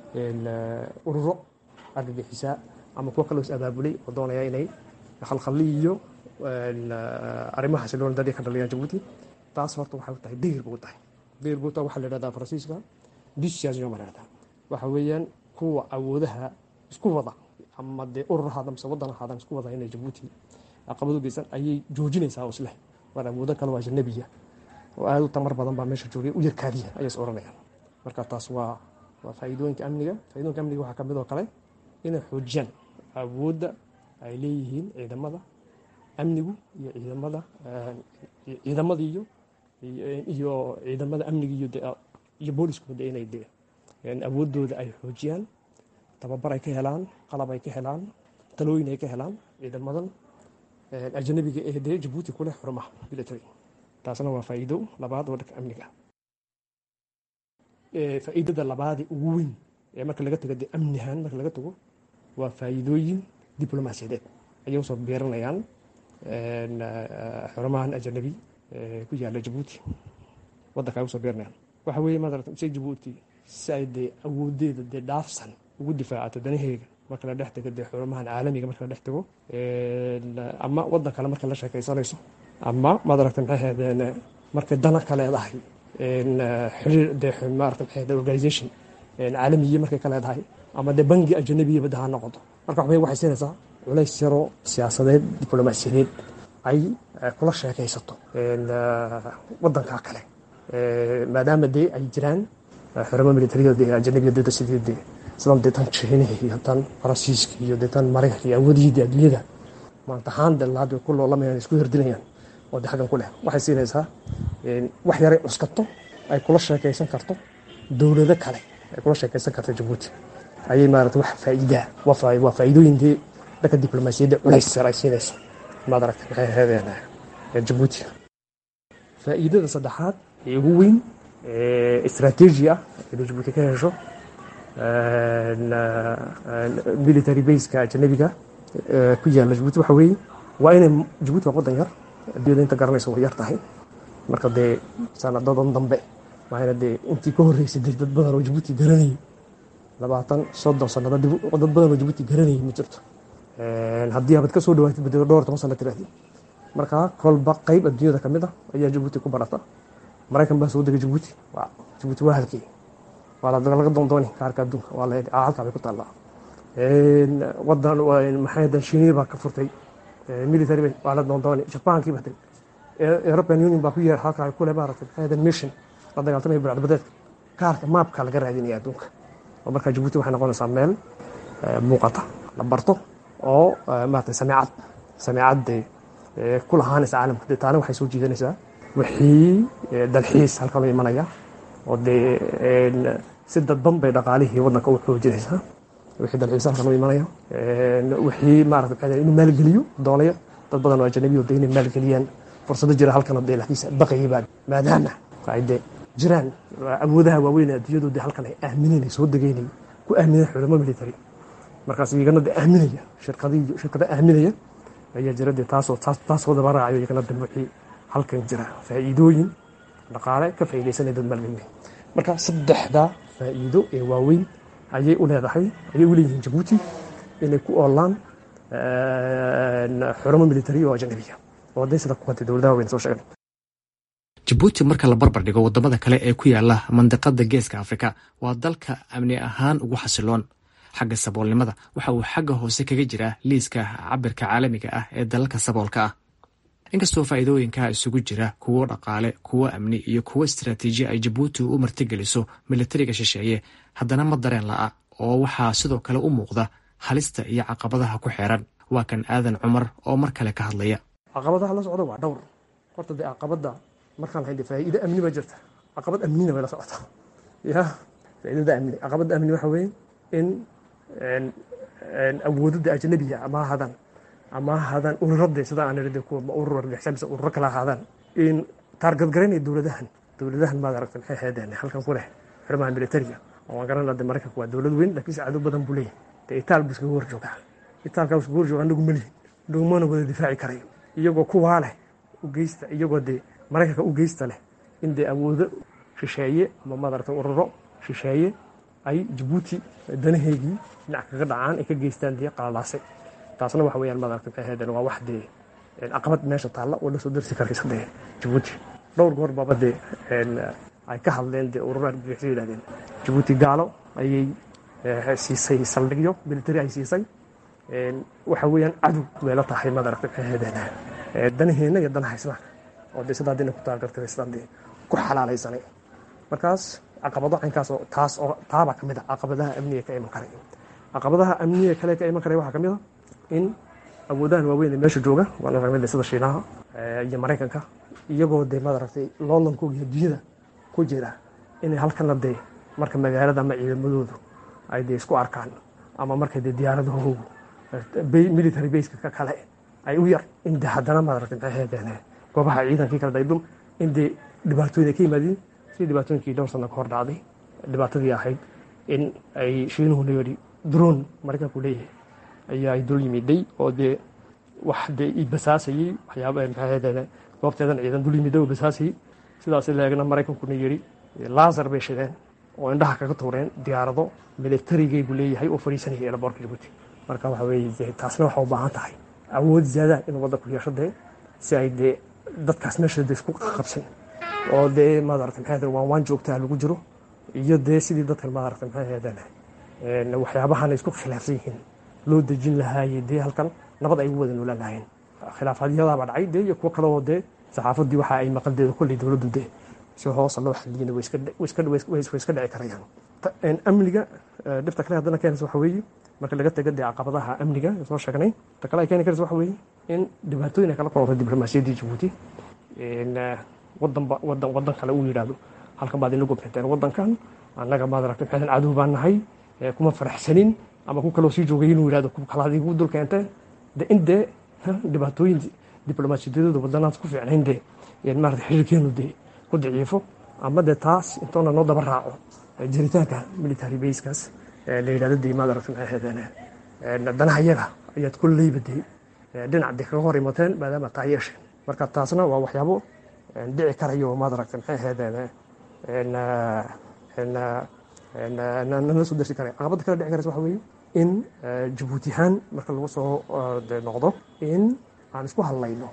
ururo argagixisaa ama kuwo kaloo is abaabulay oo doonaya inay khalkhalli iyo arrimaha xasilooni dadii ka dhaliyaan jabuuti taas horta waxay u tahay degir buu tahay degir buu tahay waxaa la yidhahdaa faransiiska discision baa la yidhahdaa waxa weeyaan kuwa awoodaha isku wada ama dee urur ahaada mise waddan ahaadaan isku wada inay jabuuti caqabad u geysan ayay joojinaysaa oo isleh waar awoodo kale waa ajanabiya oo aad u tamar badan baa meesha joogay u yarkaadiya ayay is oranayaan marka taas waa waa faa'iidooyinka amniga faa'iidooyinka amniga waxaa ka mid oo kale inay xoojiyaan awoodda ay leeyihiin ciidamada amnigu iyo ciidamada ciidamada iyo iyo ciidamada amniga iyo iyo booliskooda inay de awooddooda ay xoojiyaan tababar ay ka helaan qalab ay ka helaan talooyin ay ka helaan ciidamadan ajanabiga ee dee jabuuti ku leh xurumaha military taasna waa faa'iido labaad oo dhanka amniga faa'iidada labaadii ugu weyn ee marka laga tago dee amnihan marka laga tago waa faa'iidooyin diblomaasiyadeed ayay usoo beeranayaan xurumahan ajanabi ku yaala jabuuti waddanka ay usoo beeranayaan waxa weeye maarata se jabuuti si ay dee awoodeeda dee dhaafsan ugu difaacato danaheega marka la dhex tego dee xurumahan caalamiga marka la dhex tego ama waddan kale marka la sheekaysanayso ama maad aragta maxay ahaydeen markay dana ka leedahay xiriir dee maarata maxay ahayd organization caalamiye markay ka leedahay ama dee bangi ajanabiya badda ha noqoto marka waxbay waxay siinaysaa culays yaroo siyaasadeed diblomaasiyadeed ay kula sheekaysato waddanka kale maadaama dee ay jiraan xurumo militariya dee ajanabiya dada sidii dee sidan dee tan jiinaha iyo tan faransiiska iyo dee tan maraykanka iyo awoodihii dee adduunyada maanta ahaan dee laad ku loolamayaan isku hirdilayaan oo dee xaggan ku leh waxay siinaysaa wax yaray cuskato ay kula sheekaysan karto dowlado kale ay kula sheekaysan karto jabuuti ayay maarata wax faa'iidaa waa faa'iidooyin dee dhanka diblomaasiyadda culays yar ay siinayso maad aragta maxay ahaydeen jabuuti faa'iidada saddexaad ee ugu weyn istaraatiiji ah ee jabuuti ka hesho military baska ajanabiga ku yaala jabuuti waxa weeye waa inay jabuuti waa waddan yar adduunyada inta garanaysa way yar tahay marka dee sanadadan dambe waa ina dee intii ka horreysay dee dad badan oo jabuuti garanayay labaatan soddon sanado dad badan oo jabuuti garanayay ma jirto haddii abad ka soo dhawaatid badelo dhowr toban sano tirahdii marka kolba qayb adduunyada ka mid ah ayaa jabuuti ku barata maraykan baa soo degay jabuuti jabuuti waa halkii waa laga doondooni kaarka adduunka waa la halkaa bay ku taallaa wadan maxay dan shiiniya baa ka furtay military bay waa la doondooni jabaankii batay european union baa ku yeer halkaa kule maaragtay maxay dan mission la dagaaltamaya burcadbadeedka kaarka maabka laga raadinaya adduunka oo markaa jabuuti waxay noqonaysaa meel muuqata la barto oo maaragtay sameecad sameecad dee ku lahaanaysa caalamka dee taana waxay soo jiidanaysaa wixii dalxiis halkan u imanaya oo dee si dadban bay dhaqaalihii waddanka u xoojinaysaa wixii dalxiis halkan u imanaya wixii maarata maxay inuu maalgeliyo doonaya dad badan oo ajanabi oo dee inay maalgeliyaan fursado jira halkan oo dee laakiinse baqayay baa maadaama ay dee jiraan awoodaha waaweyn ee adduunyadu dee halkan ay aamineen soo degeynay ku aamineen xulamo military markaas iyagana dee aaminaya shirkadii shirkada aaminaya ayaa jira dee taasoo taasoo daba raacayo iyagana dee wixii halkan jira faa'iidooyin dhaqaale ka faa'iidaysanaya dad maalgelin marka saddexdaa faa'iido ee waaweyn ayay u leedahay ayay u leeyihiin jabuuti inay ku oolaan xuramo military oo ajanabiya oo hadday sida kuwantay dowladaha waaweyn soo sheegnay jabuuti marka la barbar dhigo waddamada kale ee ku yaala mandiqada geeska afrika waa dalka amni ahaan ugu xasiloon xagga saboolnimada waxa uu xagga hoose kaga jiraa liiska cabirka caalamiga ah ee dalalka saboolka ah inkastoo faa'iidooyinka isugu jira kuwo dhaqaale kuwo amni iyo kuwo istaraatiiji ay jabuuti u martigeliso militariga shisheeye haddana ma dareen la'a oo waxaa sidoo kale u muuqda halista iyo caqabadaha ku xeeran waa kan aadan cumar oo mar kale ka hadlaya caqabadaha la socda waa dhowr horta dee caqabada markaan lahayn dee faa'iido amni baa jirta caqabad amnina way la socotaa ya faa'iidada amni caqabada amni waxa weeye in awoodada ajnabiga ama ahaadaan ama ahaadaan ururada sida aan irade kuwa urur argixisa mise ururo kala ahaadaan in taargadgaraynaya dowladahan dowladahan maad aragta maxay ahaydeen halkan ku leh xirmaha militariga oo aan garanaa de maraykanku waa dowlad weyn laakiinse cadow badan buu leeyahay dee itaal buu iskaga hor joogaa itaalkaa iskaga hor jooga anagu malihin dhugmana wada difaaci karayo iyagoo kuwaa leh u geysta iyagoo dee maraykanka u geysta leh in dee awoodo shisheeye ama maad aragta ururo shisheeye ay jabuuti danaheygii dhinac kaga dhacaan ay ka geystaan dee qalalaase taasna waxa weyaan maaragta maxay ahaydeen waa wax dee caqabad meesha taalla oo la soo darsi karaysa dee jabuuti dhowr goor baaba dee ay ka hadleen dee ururo argagixisay yidhahdeen jabuuti gaalo ayay siisay saldhigyo military ay siisay waxa weeyaan cadow bay la tahay maaragta maxay ahaydeen danaheenna iyo danaha islaamka oo dee sidaa dina ku taagartay sidaan dee ku xalaalaysanay markaas caqabado caynkaas oo taas oo taabaa ka mid a caqabadaha amniga ka iman karay caqabadaha amniga kale ka iman karay waxaa ka mid a in awoodahan waaweyn ee meesha jooga waan aragnay sida shiinaha iyo maraykanka iyagoo dee maaragtay loolankoog iyo dunyada ku jira inay halkana dee marka magaalada ama ciidamadoodu ay dee isku arkaan ama markay dee diyaaradahoogu military baska ka kale ay u yar in dee haddana maaragtay maxay ahaydeen goobaha ciidankii kala daydum in dee dhibaatooyin ay ka yimaadeen sidii dhibaatooyinkii dhowr sano ka hor dhacday dhibaatadii ahayd in ay shiinuhu leeyihi droon maraykanku leeyahay ayaa ay dul yimiday oo dee wax dee i basaasayey waxyaaba maxay ahaydeen goobteedan ciidan dul yimiday oo basaasayey sidaas leegna maraykankuna yidhi laasar bay shideen oo indhaha kaga tuureen diyaarado militarigaybu leeyahay oo fadhiisanaya eelaboorka jabuuti marka waxa weeye taasna waxa u baahan tahay awood ziyaada inuu waddanku yeesho dee si ay dee dadkaas meesha dee isku qabsan oo dee maaragta maxay ahaydeen waan waan joogtaa lagu jiro iyo dee sidii dadkan maaragta maxay ahaydeen waxyaabahan ay isku khilaafsan yihiin loo dejin lahaaye dee halkan nabad ay ugu wada noolaan lahaayeen khilaafaadyadaabaa dhacay dee iyo kuwo kale oo dee saxaafadii waxa ay maqaldeeda kolley dowladdu dee si hoosa loo xaliyina way iska dhici karayaan amniga dhibta kale haddana keenaysa waxa weeye marka laga taga dee caqabadaha amniga soo sheegnay ta kale ay keeni karaysa waxa weeye in dhibaatooyin ay kala kulantay diblomaasiyaddii jabuuti wadanba wadan wadan kale uu yidhaahdo halkan baad ina gobnateen wadankan annaga maad aragtay maxaydan cadow baan nahay kuma faraxsanin ama ku kaloo sii joogay inuu yidhahdo ku kalaad igu dul keenteen de in dee dhibaatooyin diblomaasiyadeedu wadanaas ku fiicnayn dee maarata xiriirkeenu dee ku daciifo ama dee taas intoona noo daba raaco jiritaanka military baskaas la yidhahdo dee maad aragtay maxay ahaydeen danaha yaga ayaad kolleyba dee dhinac dee kaga hor imateen maadaama taa yeesheen marka taasna waa waxyaabo dhici karayo maad aragtay maxay ahaydeen nala soo darsi karaya caqabada kale dhici karaysa waxa weeye in jabuuti ahaan marka lagu soo noqdo in aan isku hadlayno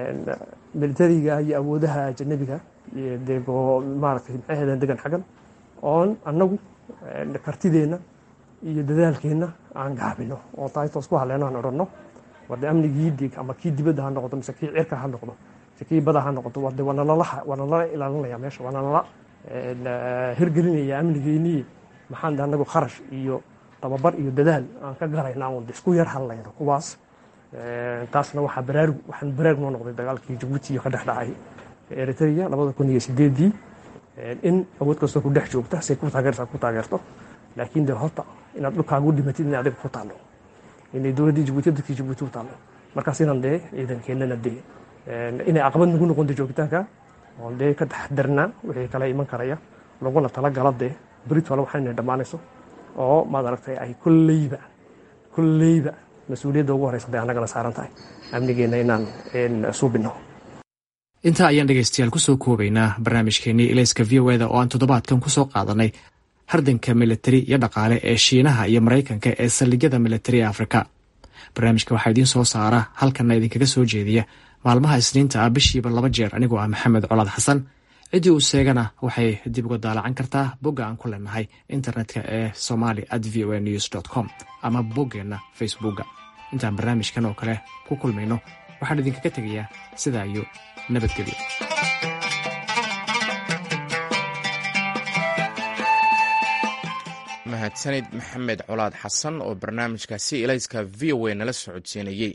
militariga iyo awoodaha ajanabiga dego maaragtay maxay ahaydeen degan xaggan oon annagu kartideenna iyo dadaalkeenna aan gaabino oo taaytoos ku hadleyno aan odhanno warde amnigii dig ama kii dibadda ha noqdo mise kii cirka ha noqdo mise kii bada ha noqdo warde waa nalala waa nalala ilaalinaya meesha waa nalala hirgelinaya amnigeennii maxaan de annagu kharash iyo tababar iyo dadaal aan ka garayna un isku yar hadlayno kuwaas taasna waxaa baraarug waxaan baraarug noo noqday dagaalkii jabuuti iyo ka dhex dhacay eritrea labada kun iyo sideedii in awood kastoo ku dhex joogta say ku taageerta ku taageerto laakiin de horta inaad dhulkaagu dhimatid inay adiga ku taallo inay dowladdii jabuuti dadkii jabuuti u taallo markaas inaan dee ciidankeennana dee inay caqabad nagu noqonta joogitaanka oon dee ka taxdarnaa wixii kala iman karaya laguna talagala dee berit wale waxaa inay dhammaanayso oo maad aragtay ay kolleyba kolleyba mas-uuliyadda ugu horeysa dee annagana saaran tahay amnigeenna inaan suubino intaa ayaan dhegaystayaal kusoo koobaynaa barnaamijkeenii ilayska v o eda oo aan toddobaadkan kusoo qaadanay hardanka militari iyo dhaqaale ee shiinaha iyo maraykanka ee saldhigyada militari ee afrika barnaamijka waxaa idiin soo saara halkanna idinkaga soo jeediya maalmaha isniinta ah bishiiba laba jeer anigoo ah maxamed colaad xasan ciddii uu sheegana waxay dib uga daalacan kartaa bogga aan ku leenahay internetka ee somali at v o a news dt com ama boggeenna facebookga intaan barnaamijkan oo kale ku kulmayno waxaan idinkaga tegayaa sidaa iyo nabadgelyo mahadsanid maxamed colaad xasan oo barnaamijkaasi ilayska v o a nala socodsiinayey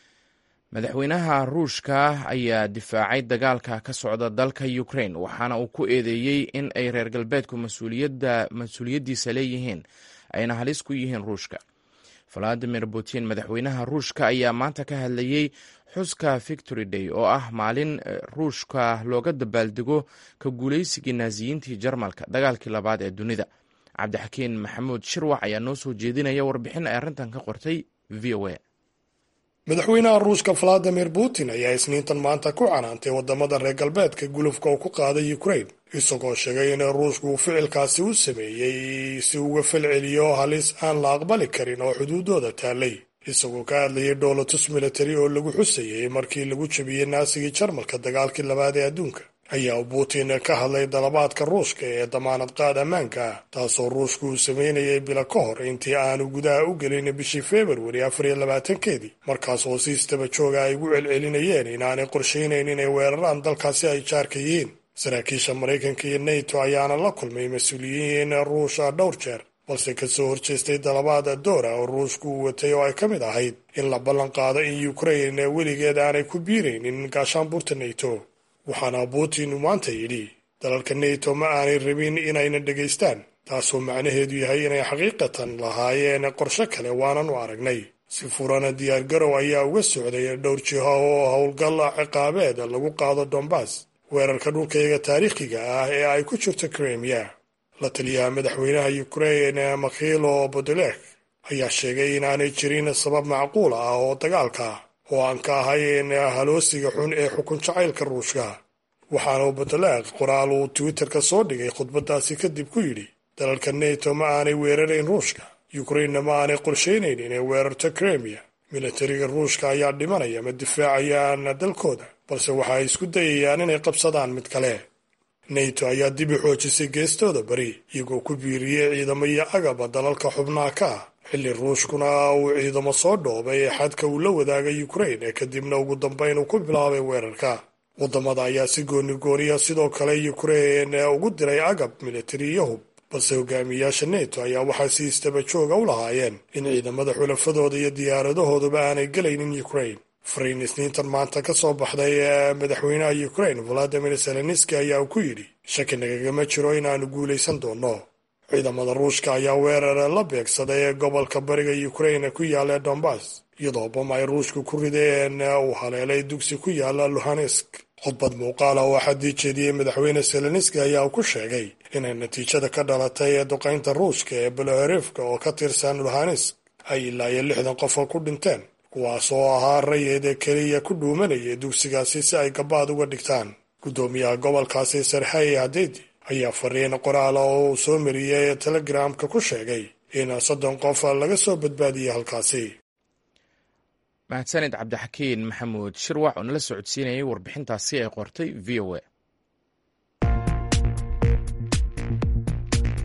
madaxweynaha ruushka ayaa difaacay dagaalka ka socda dalka ukrain waxaana uu ku eedeeyey in ay reer galbeedku mas-uuliyaddiisa leeyihiin ayna halis ku yihiin ruushka valadimir putin madaxweynaha ruushka ayaa maanta ka hadlayey xuska victory day oo ah maalin ruushka looga dabaaldego ka guulaysigii naasiyiintii jarmalka dagaalkii labaad ee dunida cabdixakiin maxamuud shirwax ayaa noo soo jeedinaya warbixin ay arrintan ka qortay v o a madaxweynaha ruushka valadimir putin ayaa isniintan maanta ku canaantay wadamada reer galbeedka gulufka uu ku qaaday ukrain isagoo sheegay in ruushku uu ficilkaasi u sameeyey si uga falceliyo halis aan la aqbali karin oo xuduudooda taallay isagoo ka hadlayay dhoolatus militari oo lagu xusayay markii lagu jabiyey naasigii jarmalka dagaalkii labaad ee adduunka ayaa putin ka hadlay dalabaadka ruushka ee damaanad qaad ammaanka ah taasoo ruushku uu sameynayay bilo ka hor intii aanu gudaha u gelin bishii februari afar iyo labaatankeedii markaas oo si istaba jooga ay ugu celcelinayeen inaanay qorshaynayn inay weeraraan dalkaasi ay jaarka yihiin saraakiisha maraykanka iyo nato ayaana la kulmay mas-uuliyiin ruusha dhowr jeer balse kasoo horjeestay dalabaada doora oo ruushku uu watay oo ay ka mid ahayd in la ballan qaado in ukrain weligeed aanay ku biiraynin gaashaanbuurta nato waxaana putin uu maanta yidhi dalalka nato ma aanay rabin inayna dhegaystaan taasoo macnaheedu yahay inay xaqiiqatan lahaayeen qorshe kale waanan u aragnay si furana diyaargarow ayaa uga socday dhowr jiho oo howlgal ciqaabeed lagu qaado dombas weerarka dhulkayga taariikhiga ah ee ay ku jirto kremia la taliyaha madaxweynaha ukrain makhilo bodolek ayaa sheegay inaanay jirin sabab macquul ah oo dagaalka oo aan ka ahayn haloosiga xun ee xukun jacaylka ruushka waxaana bodolek qoraal uu twitterka soo dhigay khudbadaasi kadib ku yidhi dalalka nato ma aanay weerarayn ruushka ukrainna ma aanay qorshaynayn inay weerarto kremia militariga ruushka ayaa dhimanaya ma difaacayaan dalkooda balse waxa ay isku dayayaan inay qabsadaan mid kale nato ayaa dib u xoojisay geestooda bari iyagoo ku biiriyey ciidamo iyo agaba dalalka xubnaha ka ah xilli ruushkuna uu ciidamo soo dhoobay ee xadka uu la wadaagay ukrain ee kadibna ugu dambayn uu ku bilaabay weerarka waddamada ayaa si goonigooniya sidoo kale ukrain ugu diray agab militari iyo hub balse hogaamiyayaasha nato ayaa waxay si istaba jooga u lahaayeen in ciidamada xulafadooda iyo diyaaradahooduba aanay gelaynin ukrain fariin isniintan maanta ka soo baxday madaxweynaha ukrain valadimir zelenski ayaa uu ku yidhi shaki nagagama jiro inaannu guulaysan doonno ciidamada ruushka ayaa weerar la beegsaday ee gobolka bariga ukrain ku yaala dombas iyadoo bam ay ruushku ku rideen uu haleelay dugsi ku yaala luhansk khudbad muuqaala oo xaddii jeediyey madaxweyne zelenski ayaa ku sheegay inay natiijada ka dhalatay ee duqaynta ruushka ee belaherifka oo ka tirsan luhansk ay ilaa iyo lixdan qof ku dhinteen kuwaas oo ahaa rayid keliya ku dhuumanaya dugsigaasi si ay gabaad uga dhigtaan guddoomiyaha gobolkaasi sarxey hadeedi ayaa fariin qoraala oo uu soo mariyey telegramka ku sheegay in soddon qof laga soo badbaadiyey halkaasi mahadsanid cabdixakiin maxamuud shirwax oo nala socodsiinayay warbixintaasi ay qortay v o a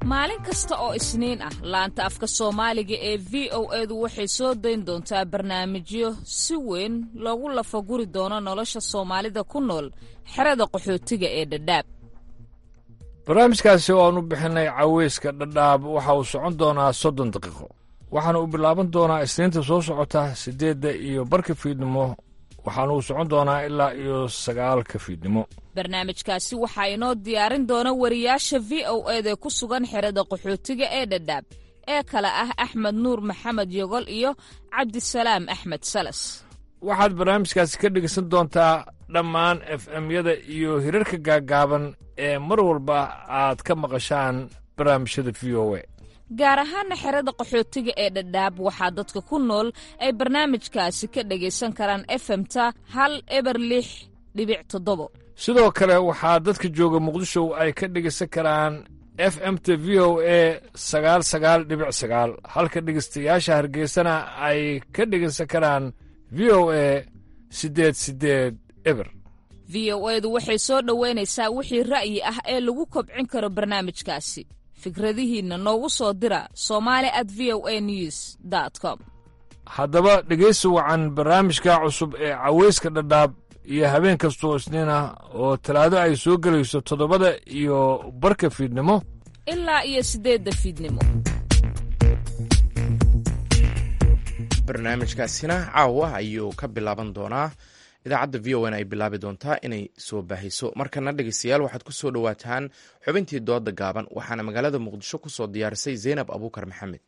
maalin kasta oo isniin ah laanta afka soomaaliga ee v o edu waxay soo dayn doontaa barnaamijyo si weyn loogu lafaguri doono nolosha soomaalida ku nool xerada qaxootiga ee dhadhaab barnaamijkaasi oo aan u bixinay caweyska dhadhaab waxa uu socon doonaa soddon daqiiqo waxaana uu bilaaban doonaa isniinta soo socota siddeedda iyo barka fiidnimo waxaana uu socon doonaa ilaa iyo sagaalka fiidnimo barnaamijkaasi waxaa inoo diyaarin doona wariyaasha v o eda ku sugan xerada qaxootiga ee dhadhaab ee kale ah axmed nuur maxamed yogol iyo cabdisalaam axmed salas waxaad barnaamijkaasi ka dhegeysan doontaa dhammaan f m-yada iyo hirarka gaaggaaban ee mar walba aad ka maqashaan barnaamijyada v o e gaar ahaana xerada qaxootiga ee dhadhaab waxaa dadka ku nool ay barnaamijkaasi ka dhegaysan karaan efemta hal eber lix dhibic toddobo sidoo kale waxaa dadka jooga muqdisho ay ka dhegaysan karaan f m t v o e sagaal sagaal dhibic sagaal halka dhegaystayaasha hargeysana ay ka dhegaysan karaan v o e siddeed siddeed eber v o edu waxay soo dhoweynaysaa wixii ra'yi ah ee lagu kobcin karo barnaamijkaasi fikradihiinna noogu soo dira somali at v o a news dt com haddaba dhegaysi wacan barnaamijka cusub ee caweyska dhadhaab iyo habeen kastoo isniin ah oo talaado ay soo gelayso toddobada iyo barka fiidnimo ilaa iyo siddeedda fiidnimo barnaamijkaasina caawa ayuu ka bilaaban doonaa idaacadda v o n ay bilaabi doontaa inay soo baahiso markana dhegeystayaal waxaad ku soo dhowaataan xubintii dooda gaaban waxaana magaalada muqdisho ku soo diyaarisay zaynab abuukar maxamed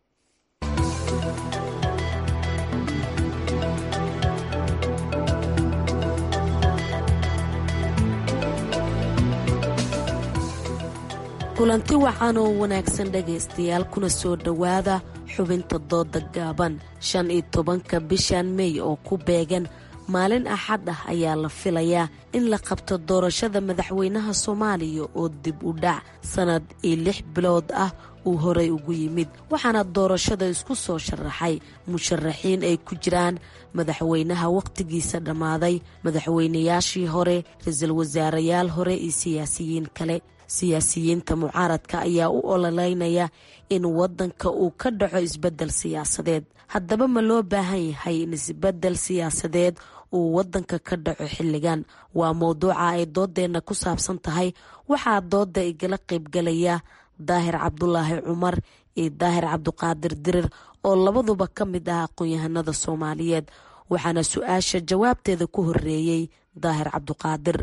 kulanti wacan oo wanaagsan dhegaystayaal kuna soo dhowaada xubinta dooda gaaban shan iyo tobanka bishan mey oo ku beegan maalin axad ah ayaa la filayaa in la qabto doorashada madaxweynaha soomaaliya oo dib u dhac sannad iyo lix bilood ah uu horey ugu yimid waxaana doorashada isku soo sharaxay musharaxiin ay ku jiraan madaxweynaha wakhtigiisa dhammaaday madaxweynayaashii hore ra-iisul wasaarayaal hore iyo siyaasiyiin kale siyaasiyiinta mucaaradka ayaa u ololeynaya in waddanka uu ka dhaco isbeddel siyaasadeed haddaba ma loo baahan yahay in isbeddel siyaasadeed uu waddanka ka dhaco xilligan waa mowduuca ay doodeenna ku saabsan tahay waxaa dooda igala qaybgalaya daahir cabdulaahi cumar iyo daahir cabduqaadir dirir oo labaduba ka mid ah aqoon-yahanada soomaaliyeed waxaana su-aasha jawaabteeda ku horeeyey daahir cabduqaadir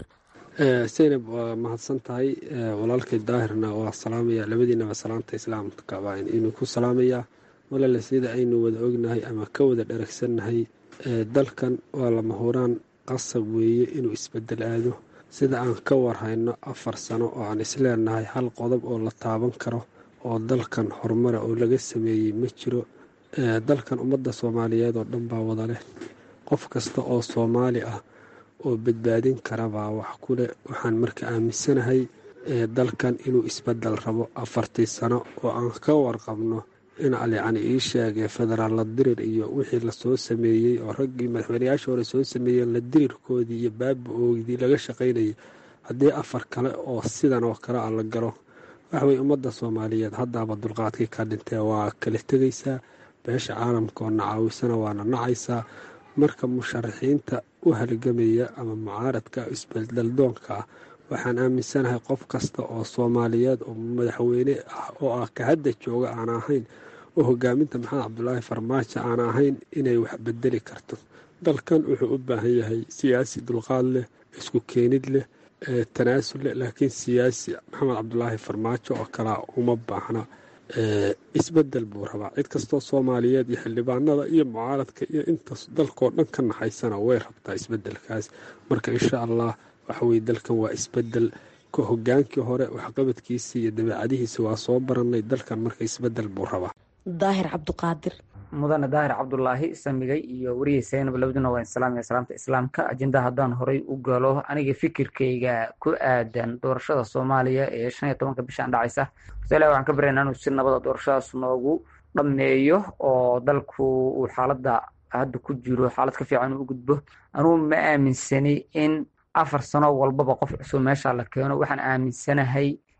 seynab waa mahadsan tahay walaalkay daahirna waa salaamaya labadiinaba salaamta islaamka baa inuu ku salaamayaa walale sida aynu wada ognahay ama ka wada dharagsannahay dalkan waa lama huraan qasab weeye inuu isbedel aado sida aan ka warhayno afar sano oo aan isleenahay hal qodob oo la taaban karo oo dalkan horumara oo laga sameeyey ma jiro dalkan ummadda soomaaliyeed oo dhan baa wada leh qof kasta oo soomaali ah oo badbaadin karabaa wax kuleh waxaan marka aaminsanahay dalkan inuu isbedel rabo afartii sano oo aan ka warqabno in alyacni ii sheegay federaal la dirir iyo wixii lasoo sameeyey oo raggii madaxweynayaasha hore soo sameeyeen la dirirkoodii iyo baaba-oogdii laga shaqaynayay haddii afar kale oo sidan oo kale a la galo waxway ummadda soomaaliyeed haddaaba dulqaadkii ka dhintee waa kala tegaysaa beesha caalamka oo nacaawisana waana nacaysaa marka musharaxiinta u halgamaya ama mucaaradka isbedeldoonka ah waxaan aaminsanahay qof kasta oo soomaaliyeed oo madaxweyne ah oo ah ka hadda jooga aan ahayn oo hogaaminta maxamed cabdulaahi farmaajo aan ahayn inay wax bedeli karto dalkan wuxuu u baahan yahay siyaasi dulqaad leh isku keenid leh tanaasul leh laakiin siyaasi maxamed cabdulaahi farmaajo oo kalea uma baahna isbedel buu rabaa cid kastoo soomaaliyeed iyo xildhibaanada iyo mucaaradka iyo intaas dalkoo dhan ka naxaysana way rabtaa isbedelkaas marka insha allah waxaweye dalkan waa isbedel ka hogaankii hore waxqabadkiisii iyo dabeecadihiisi waa soo baranay dalkan marka isbedel buu rabaa daahir cabduqaadir mudane daahir cabdulaahi samigay iyo wariyey saynab labaduna waa salaamaya salaamta islaamka ajenda haddaan horay u galo aniga fikirkayga ku aadan doorashada soomaaliya ee shan iyo tobanka bishaan dhacaysa horta waxaan ka baryaynaa inuu si nabada doorashadaas noogu dhammeeyo oo dalku uu xaaladda hadda ku jiro xaalad ka fiican uu u gudbo anugu ma aaminsani in afar sano walbaba qof cusub meesha la keeno waxaan aaminsanahay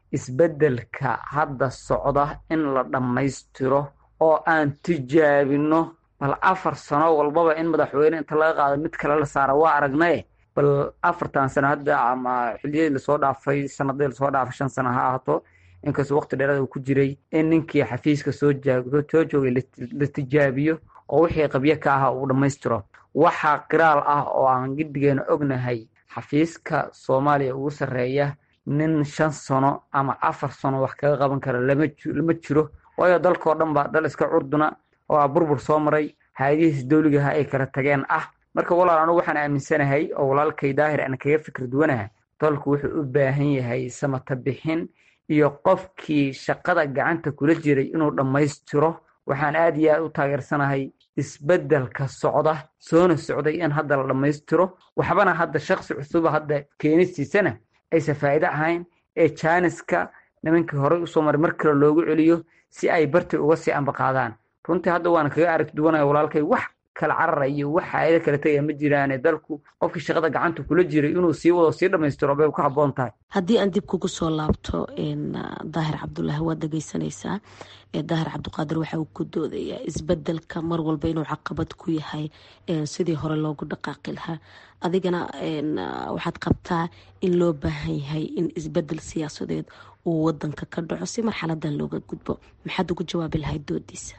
isbeddelka hadda socda in la dhammaystiro oo aan tijaabino bal afar sano walbaba in madaxweyne inta laga qaado mid kale la saara waa aragnaye bal afartan sano hadda ama xiliyadii lasoo dhaafay sanadii lasoo dhaafay shan sano ha ahaato inkastoo waqti dheerada uu ku jiray in ninkii xafiiska soo jaag- soo joogay la- la tijaabiyo oo wixii qabyo ka aha uu dhammaystiro waxaa qiraal ah oo aan giddigeena ognahay xafiiska soomaaliya ugu sarreeya nin shan sano ama afar sano wax kaga qaban kara lama ji- lama jiro waayo dalkao dhan ba dal iska curduna oo ah burbur soo maray hay-adihiis dowligaha ay kala tageen ah marka walaal anigu waxaan aaminsanahay oo walaalkay daahir aan kaga fikir duwanaha dalku wuxuu u baahan yahay samata bixin iyo qofkii shaqada gacanta kula jiray inuu dhammaystiro waxaan aad iyo aad u taageersanahay isbeddelka socda soona socday in hadda la dhammaystiro waxbana hadda shaksi cusuba hadda keenistiisana aysan faa'iido ahayn ee jaaniska nimankii horey usoo maray mar kale loogu celiyo si ay barti uga sii ambaqaadaan runtii hadda waan kaga arag duwanaya walaalkay wax kala carara iyo wax faa'iido kala tegaya ma jiraane dalku qofkii shaqada gacanta kula jiray inuu sii wado sii dhammaystiro bay ku habboon tahay haddii aan dib kugu soo laabto n daahir cabdulaahi waad dhegeysanaysaa ee daahir cabdiqaadir waxa uu ku doodayaa isbedelka mar walba inuu caqabad ku yahay een sidii hore loogu dhaqaaqi lahaa adigana n waxaad qabtaa in loo baahan yahay in isbedel siyaasadeed uu wadanka ka dhaco si marxaladan looga gudbo maxaad ugu jawaabi lahayd doodiisa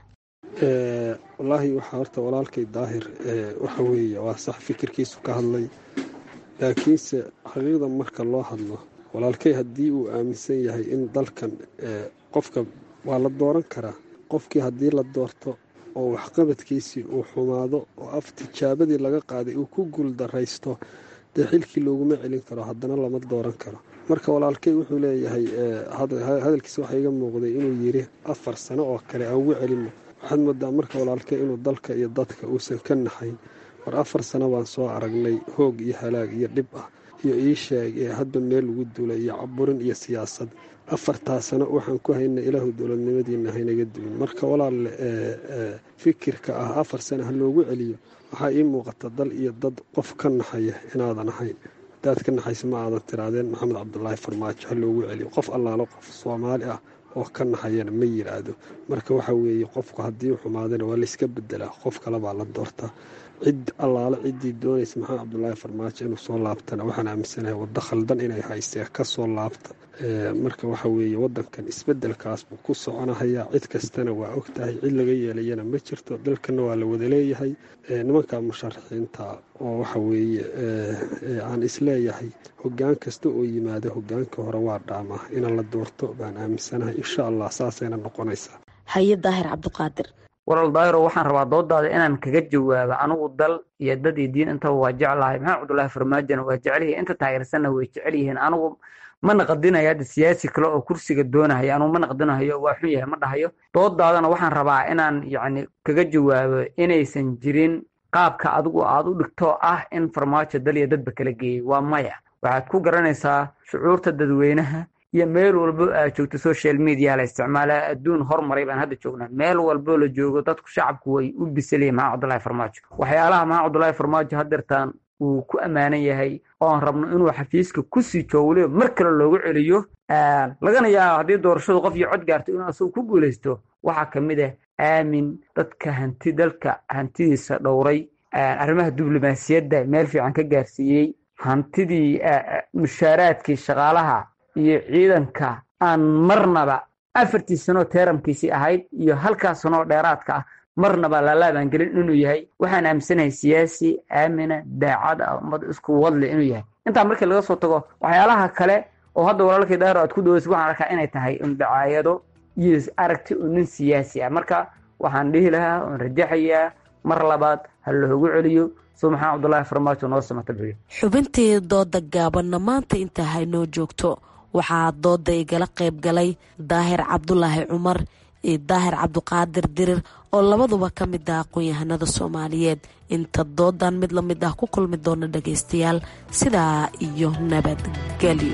Eh, wallaahi waxaa horta walaalkay daahir eh, waxa weeye waa sax fikirkiisu ka hadlay laakiinse xaqiiqda marka loo hadlo walaalkay haddii uu aaminsan yahay in dalkan eh, qofka waa la dooran karaa qofkii haddii la doorto oo waxqabadkiisii uu xumaado oo af tijaabadii laga qaaday uu ku guuldaraysto dee xilkii looguma celin karo haddana lama dooran karo marka walaalkay wuxuu leeyahay eh, had- hadalkiisa waxaa iga muuqday inuu yiri afar sano oo kale aan ugu celino waxaad moodaa marka walaalkay inuu dalka iyo dadka uusan ka naxayn war afar sano baan soo aragnay hoog iyo halaag iyo dhib ah iyo ii sheeg ee hadba meel lagu dulay iyo caburin iyo siyaasad afartaa sano waxaan ku haynay ilaahu dowladnimadiina haynaga duwin marka walaalle ee, ee, fikirka ah afar sano ha loogu celiyo waxaa ii muuqata dal iyo dad qof ka naxaya inaadan ahayn hadaad ka naxaysa ma aadan tiraadeen maxamed cabdulaahi farmaajo ha loogu celiyo qof allaalo qof soomaali ah oo ka naxayana ma yiraahdo marka waxa weeye qofku haddii uu xumaadana waa layska bedelaa qof kale baa la doortaa cid allaale ciddii doonaysa maxamed cabdulaahi farmaajo inuu soo laabtana waxaan aaminsanahay waddo khaldan inay haystee ka soo laabta Ee, marka waxa weeye wadankan isbedelkaas buu ku soconahayaa cid kastana waa ogtahay cid laga yeelayana ma jirto dalkana waa la wada leeyahay Ee, nimanka musharaxiinta oo waxa weeye ee, ee, aan isleeyahay hogaan kasta oo yimaado hogaanka hore waa dhaamaa inaan la doorto baan aaminsanahay insha allah saasayna noqonaysaa haye daahir cabdiqaadir walaal daahiro waxaan rabaa doodaada inaan kaga jawaabo anigu dal iyo dad iyo diin intaba waa jeclahay maxamed cabdulaahi farmaajona waa jecel yihiin inta taageersanna way jecel yihiin anigu ma naqdinayo hadda siyaasi kale oo kursiga doonahaya anugu ma naqdinahayo waa xun yahay ma dhahayo doodaadana waxaan rabaa inaan yacni kaga jawaabo inaysan jirin qaabka adigu aad u dhigto ah in farmaajo dal iyo dadba kala geeyay waa maya waxaad ku garanaysaa shucuurta dadweynaha iyo meel walbo aad joogto social media la isticmaalaa adduun hormaray baan hadda joognaa meel walbo la joogo dadku shacabku way u bisalayeen maxamed cabdulaahi farmaajo waxyaalaha maxamed cabdulaahi farmaajo haddeertaan uu ku ammaanan yahay oon rabno inuu xafiiska kusii joogo weliba mar kale loogu celiyo lagana yaabo haddii doorashadu qof iyo cod gaarto inuu asagu ku guulaysto waxaa ka mid ah aamin dadka hanti dalka hantidiisa dhowray arrimaha diblomaasiyadda meel fiican ka gaarsiiyey hantidii mushaaraadkii shaqaalaha iyo ciidanka aan marnaba afartii sanoo teeramkiisii ahayd iyo halkaas sanoo dheeraadka ah marnaba lalaabaan gelin inuu yahay waxaan aaminsanahay siyaasi aamina daacad ah ummad isku wadle inuu yahay intaa markii laga soo tago waxyaalaha kale oo hadda walaalkay daaro aad ku dhaweysa waxaan arkaa inay tahay undacaayado iyo aragti oo nin siyaasi ah marka waxaan dhihi lahaa oon rajaxayaa mar labaad ha loogu celiyo suu maxamed cabdulaahi farmaajo noo samata bixiyo xubintii dooda gaabanna maanta intaa haynoo joogto waxaa dooda igala qayb galay daahir cabdulaahi cumar iyo daahir cabdiqaadir dirir oo labaduba ka mid ah aqoon-yahanada soomaaliyeed inta doodan mid la mid ah ku kulmi doona dhagaystayaal sidaa iyo nabadgelyo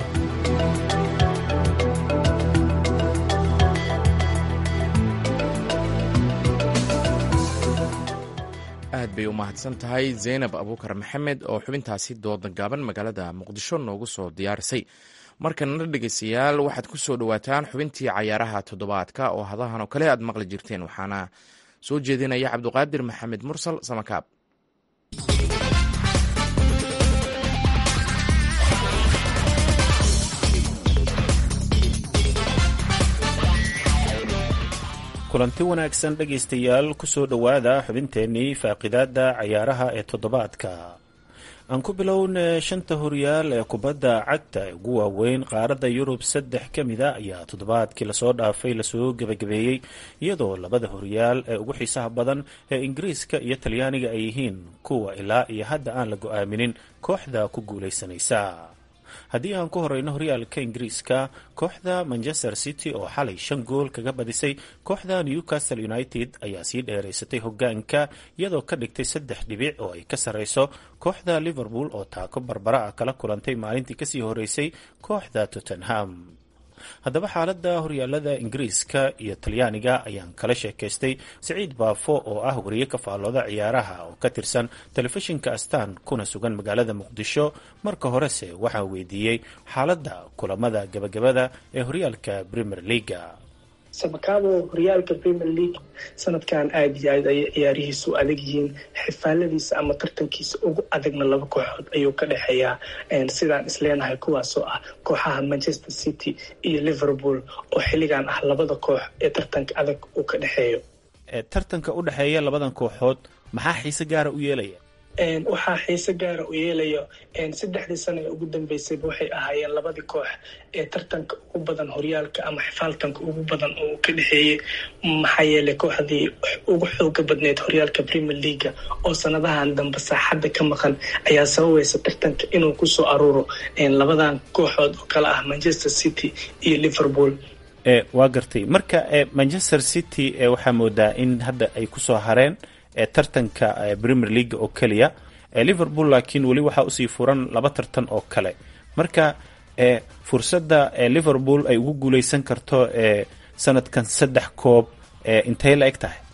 aad bay u mahadsan tahay zaynab abuukar maxamed oo xubintaasi dooda gaaban magaalada muqdisho noogu soo diyaarisay markanna dhegeystayaal waxaad ku soo dhowaataan xubintii cayaaraha toddobaadka oo hadahan oo kale aad maqli jirteen waxaana soo jeedinaya cabduqaadir maxamed mursal samakaab kulanti wanaagsan dhegaystayaal kusoo dhowaada xubinteennii faaqidaada cayaaraha ee toddobaadka aan ku bilowna shanta horyaal ee kubadda cagta ee ugu waaweyn qaaradda yurub saddex ka mida ayaa toddobaadkii lasoo dhaafay lasoo gebagabeeyey iyadoo labada horyaal ee ugu xiisaha badan ee ingiriiska iyo talyaaniga ay yihiin kuwa ilaa iyo hadda aan la go-aaminin kooxda ku guulaysanaysa haddii aan ku horeyno horyaalka ingiriiska kooxda manchester city oo xalay shan gool kaga badisay kooxda newcastle united ayaa sii dheeraysatay hogaanka iyadoo ka dhigtay saddex dhibic oo ay ka sarreyso kooxda liverpool oo taako barbara ah kala kulantay maalintii kasii horeysay kooxda tottenham haddaba xaaladda horyaalada ingiriiska iyo talyaaniga ayaan kala sheekaystay siciid baafo oo ah wariye ka faallooda ciyaaraha oo ka tirsan telefishinka astaan kuna sugan magaalada muqdisho marka horese waxaa weydiiyey xaaladda kulamada gabagabada ee horyaalka premier leaga samakaabo horyaalka premier league sanadkan aada iyo aad ayay ciyaarihiisu adag yihiin xifaaladiisa ama tartankiisa ugu adagna laba kooxood ayuu ka dhexeeyaa sidaan isleenahay kuwaasoo ah kooxaha manchester city iyo liverpool oo xilligan ah labada koox ee tartanka adag uu ka dhexeeyo tartanka u dhexeeya labadan kooxood maxaa xiise gaara u yeelaya waxaa xiise gaara u yeelayo saddexdii sano ee ugu dambeysayba waxay ahaayeen labadii koox ee tartanka ugu badan horyaalka ama xifaaltanka ugu badan oo ka dhexeeyey maxaa yeelay kooxdii ugu xooga badneyd horyaalka premier leaga oo sanadahan dambe saaxadda ka maqan ayaa sababaysa tartanka inuu kusoo aruuro labadan kooxood oo kale ah manchester city iyo liverpool waa gartay marka manchester city waxaa moodaa in hadda ay kusoo hareen tartanka premier league oo keliya liverpool laakiin weli waxaa usii furan laba tartan oo kale marka fursadda liverpool ay ugu guuleysan karto sanadkan saddex koob intay la eg tahay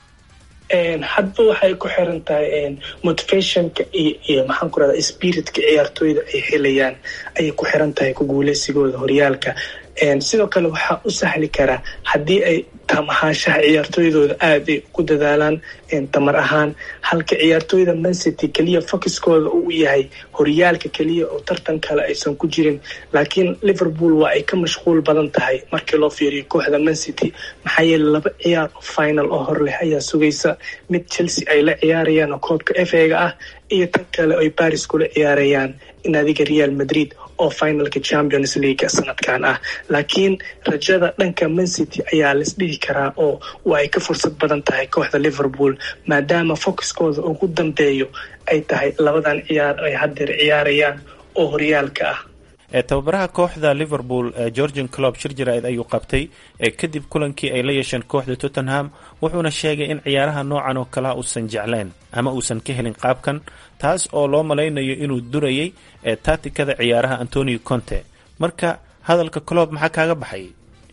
hadba waxay ku xiran tahay motivationka iyo iyo maxaan ku rahda spiritka ciyaartooyda ay helayaan ayay ku xiran tahay ku guuleysigooda horyaalka sidoo kale waxaa u sahli karaa haddii ay tamahaanshaha ciyaartooydooda aada ay ugu dadaalaan tamar ahaan halka ciyaartooyda mancity keliya focuskooda uu yahay horyaalka keliya oo tartan kale aysan ku jirin laakiin liverpool waa ay ka mashquul badan tahay markii loo fiiriyo kooxda mancity maxaa yeele laba ciyaar oo final oo hor leh ayaa sugaysa mid chelsea ay la ciyaarayaan oo koobka f ega ah iyo tan kale ay baris kula ciyaarayaan naadiga real madrid oo finalka champions league sanadkan ah laakiin rajada dhanka mancity ayaa laisdhihi karaa oo waa ay ka fursad badan tahay kooxda liverpool maadaama focuskooda ugu dambeeyo ay tahay labadan ciyaar ay haddeer ciyaarayaan oo horyaalka ah tababaraha kooxda liverpool georgian clob shir jaraa'id ayuu qabtay kadib kulankii ay la yeesheen kooxda tottenham wuxuuna sheegay in ciyaaraha noocan oo kalea uusan jeclayn ama uusan ka helin qaabkan taas oo loo malaynayo inuu durayay taatikada ciyaaraha antonio conte marka hadalka clob maxaa kaaga baxay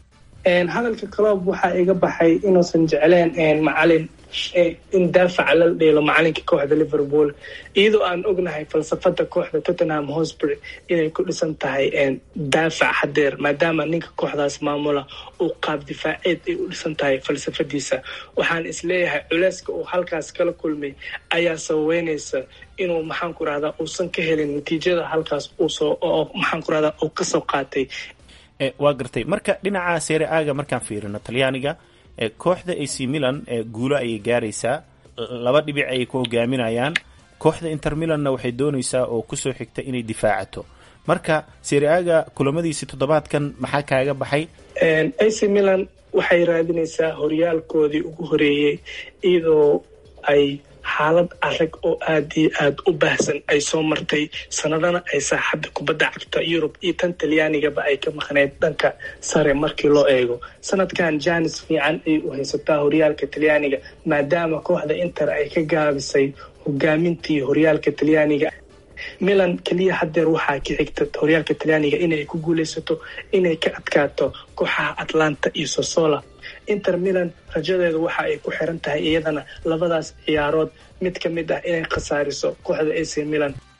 hadalka clob waxaa iga baxay inuusan jecleen macalin in daafaca la dheelo macalinka kooxda liverpool iyadoo aan ognahay falsafada kooxda tottenham hosbury inay ku dhisan tahay daafac hadeer maadaama ninka kooxdaas maamula uu qaab difaaceed ay u dhisan tahay falsafadiisa waxaan isleeyahay culeyska uu halkaas kala kulmay ayaa sababeynaysa inuu maxaan ku rahdaa uusan ka helin natiijada halkaas uusoo maxaan ku rahdaa uu kasoo qaatay waa gartay marka dhinaca seere aaga markaan fiirino talyaaniga kooxda ac milan guulo ayay gaaraysaa laba dhibic ayay ku hogaaminayaan kooxda inter milanna waxay doonaysaa oo kusoo xigta inay difaacato marka seere aaga kulamadiisii toddobaadkan maxaa kaaga baxay ac milan waxay raadinaysaa horyaalkoodii ugu horeeyey iyadoo ay xaalad adag oo aada iyo aada u baahsan ay soo martay sanadana ay saaxadda kubadda cagta yurub iyo tan talyaanigaba ay ka maqneyd dhanka sare markii loo eego sanadkan janis fiican ayay u haysataa horyaalka talyaaniga maadaama kooxda inter ay ka gaabisay hogaamintii horyaalka talyaaniga milan keliya hadeer waxaa ka xigta horyaalka talyaaniga inay ku guuleysato inay ka adkaato kooxaha atlanta iyo sosola inter milan rajadeedu waxa ay ku xiran tahay iyadana labadaas ciyaarood mid ka mid ah inay khasaariso kooxda ac milan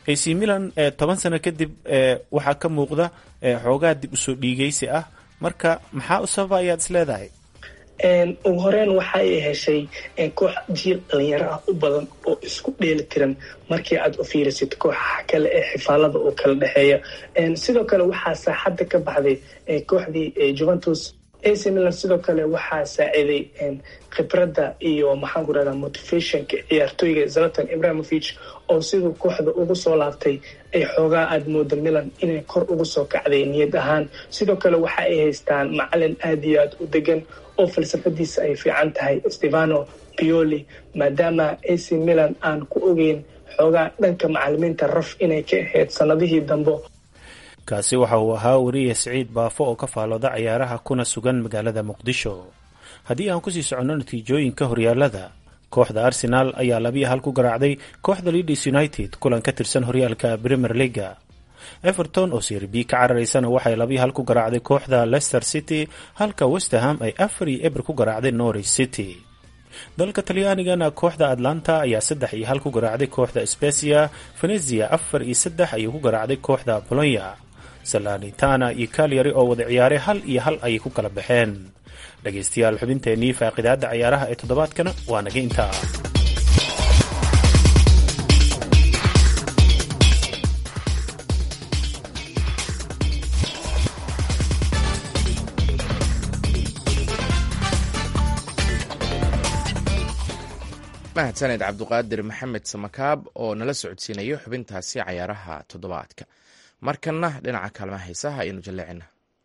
ac milan toban sano kadib waxaa ka muuqda xoogaa dib usoo dhiigaysi ah marka maxaa u sababa ayaad is leedahay ugu horeyn waxa ay heshay koox jiil dhalinyaro ah u badan oo isku dheeli tiran markii aad u fiirisid kooxaha kale ee xifaalada oo kala dhexeeya sidoo kale waxaa saaxadda ka baxday kooxdii juventus ac milan sidoo kale waxaa saaciiday khibradda iyo maxaan ku rahdaa motivationka ciyaartooyga zalatan ibrahimovich oo siduu kooxda ugu soo laabtay ay xoogaa aada mooda milan inay kor ugu soo kacday niyad ahaan sidoo kale waxa ay haystaan macalin aada iyo aada u degan oo falsafadiisa ay fiican tahay stefano pioli maadaama ac milan aan ku ogeyn xoogaa dhanka macalimiinta raf inay ka ahayd sanadihii dambe kaasi waxa uu ahaa wariye siciid baafo oo ka faalooda cayaaraha kuna sugan magaalada muqdisho haddii aan kusii soconno natiijooyinka horyaalada kooxda arsenaal ayaa labiyo hal ku garaacday kooxda leaders united kulan ka tirsan horyaalka premier leaga everton oo sir b ka cararaysana waxay labiyo hal ku garaacday kooxda leicester city halka westerham ay afar iyo eber ku garaacday norwich city dalka talyaanigana kooxda atlanta ayaa saddex iyo hal ku garaacday kooxda specia venezia afar iyo saddex ayuu ku garaacday kooxda bolonya salanitana iyo kalyari oo wada ciyaaray hal iyo hal ayay ku kala baxeen dhegaystayaal xubinteenii faaqidaada cayaaraha ee toddobaadkana waa naga intaa mahadsaned cabduqaadir maxamed samakaab oo nala socodsiinayo xubintaasi cayaaraha toddobaadka markanna dhinaca kaalmaha heesaha ayaynu jalleecina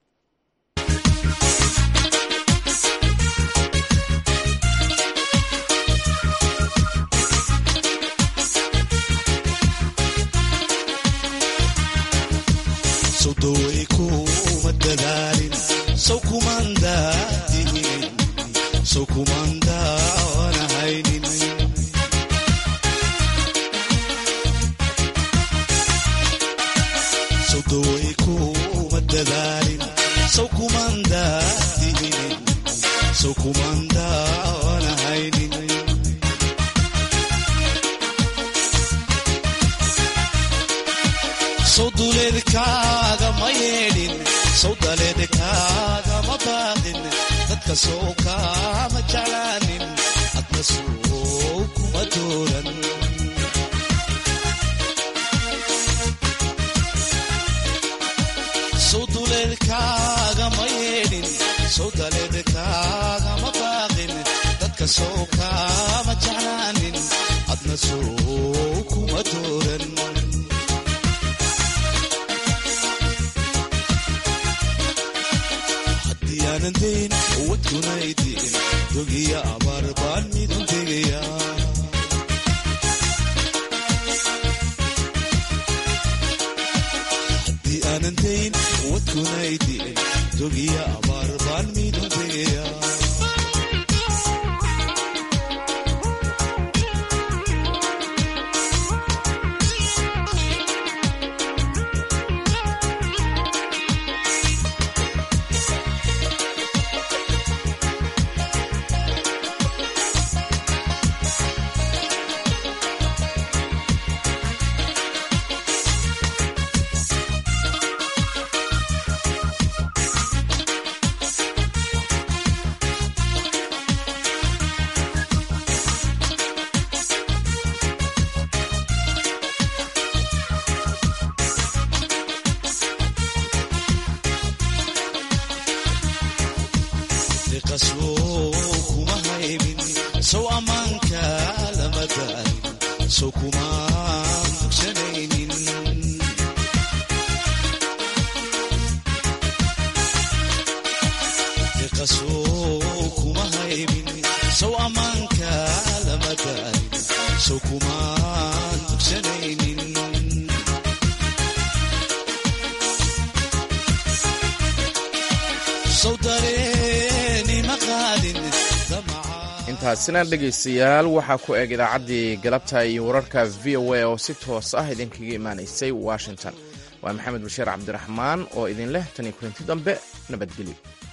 intaasina dhegaystayaal waxaa ku eg idaacaddii galabta iyo wararka v o a oo si toos ah idinkaga imaanaysay washington waa maxamed bashiir cabdiraxmaan oo idin leh tan iyo kulanti dambe nabadgelyo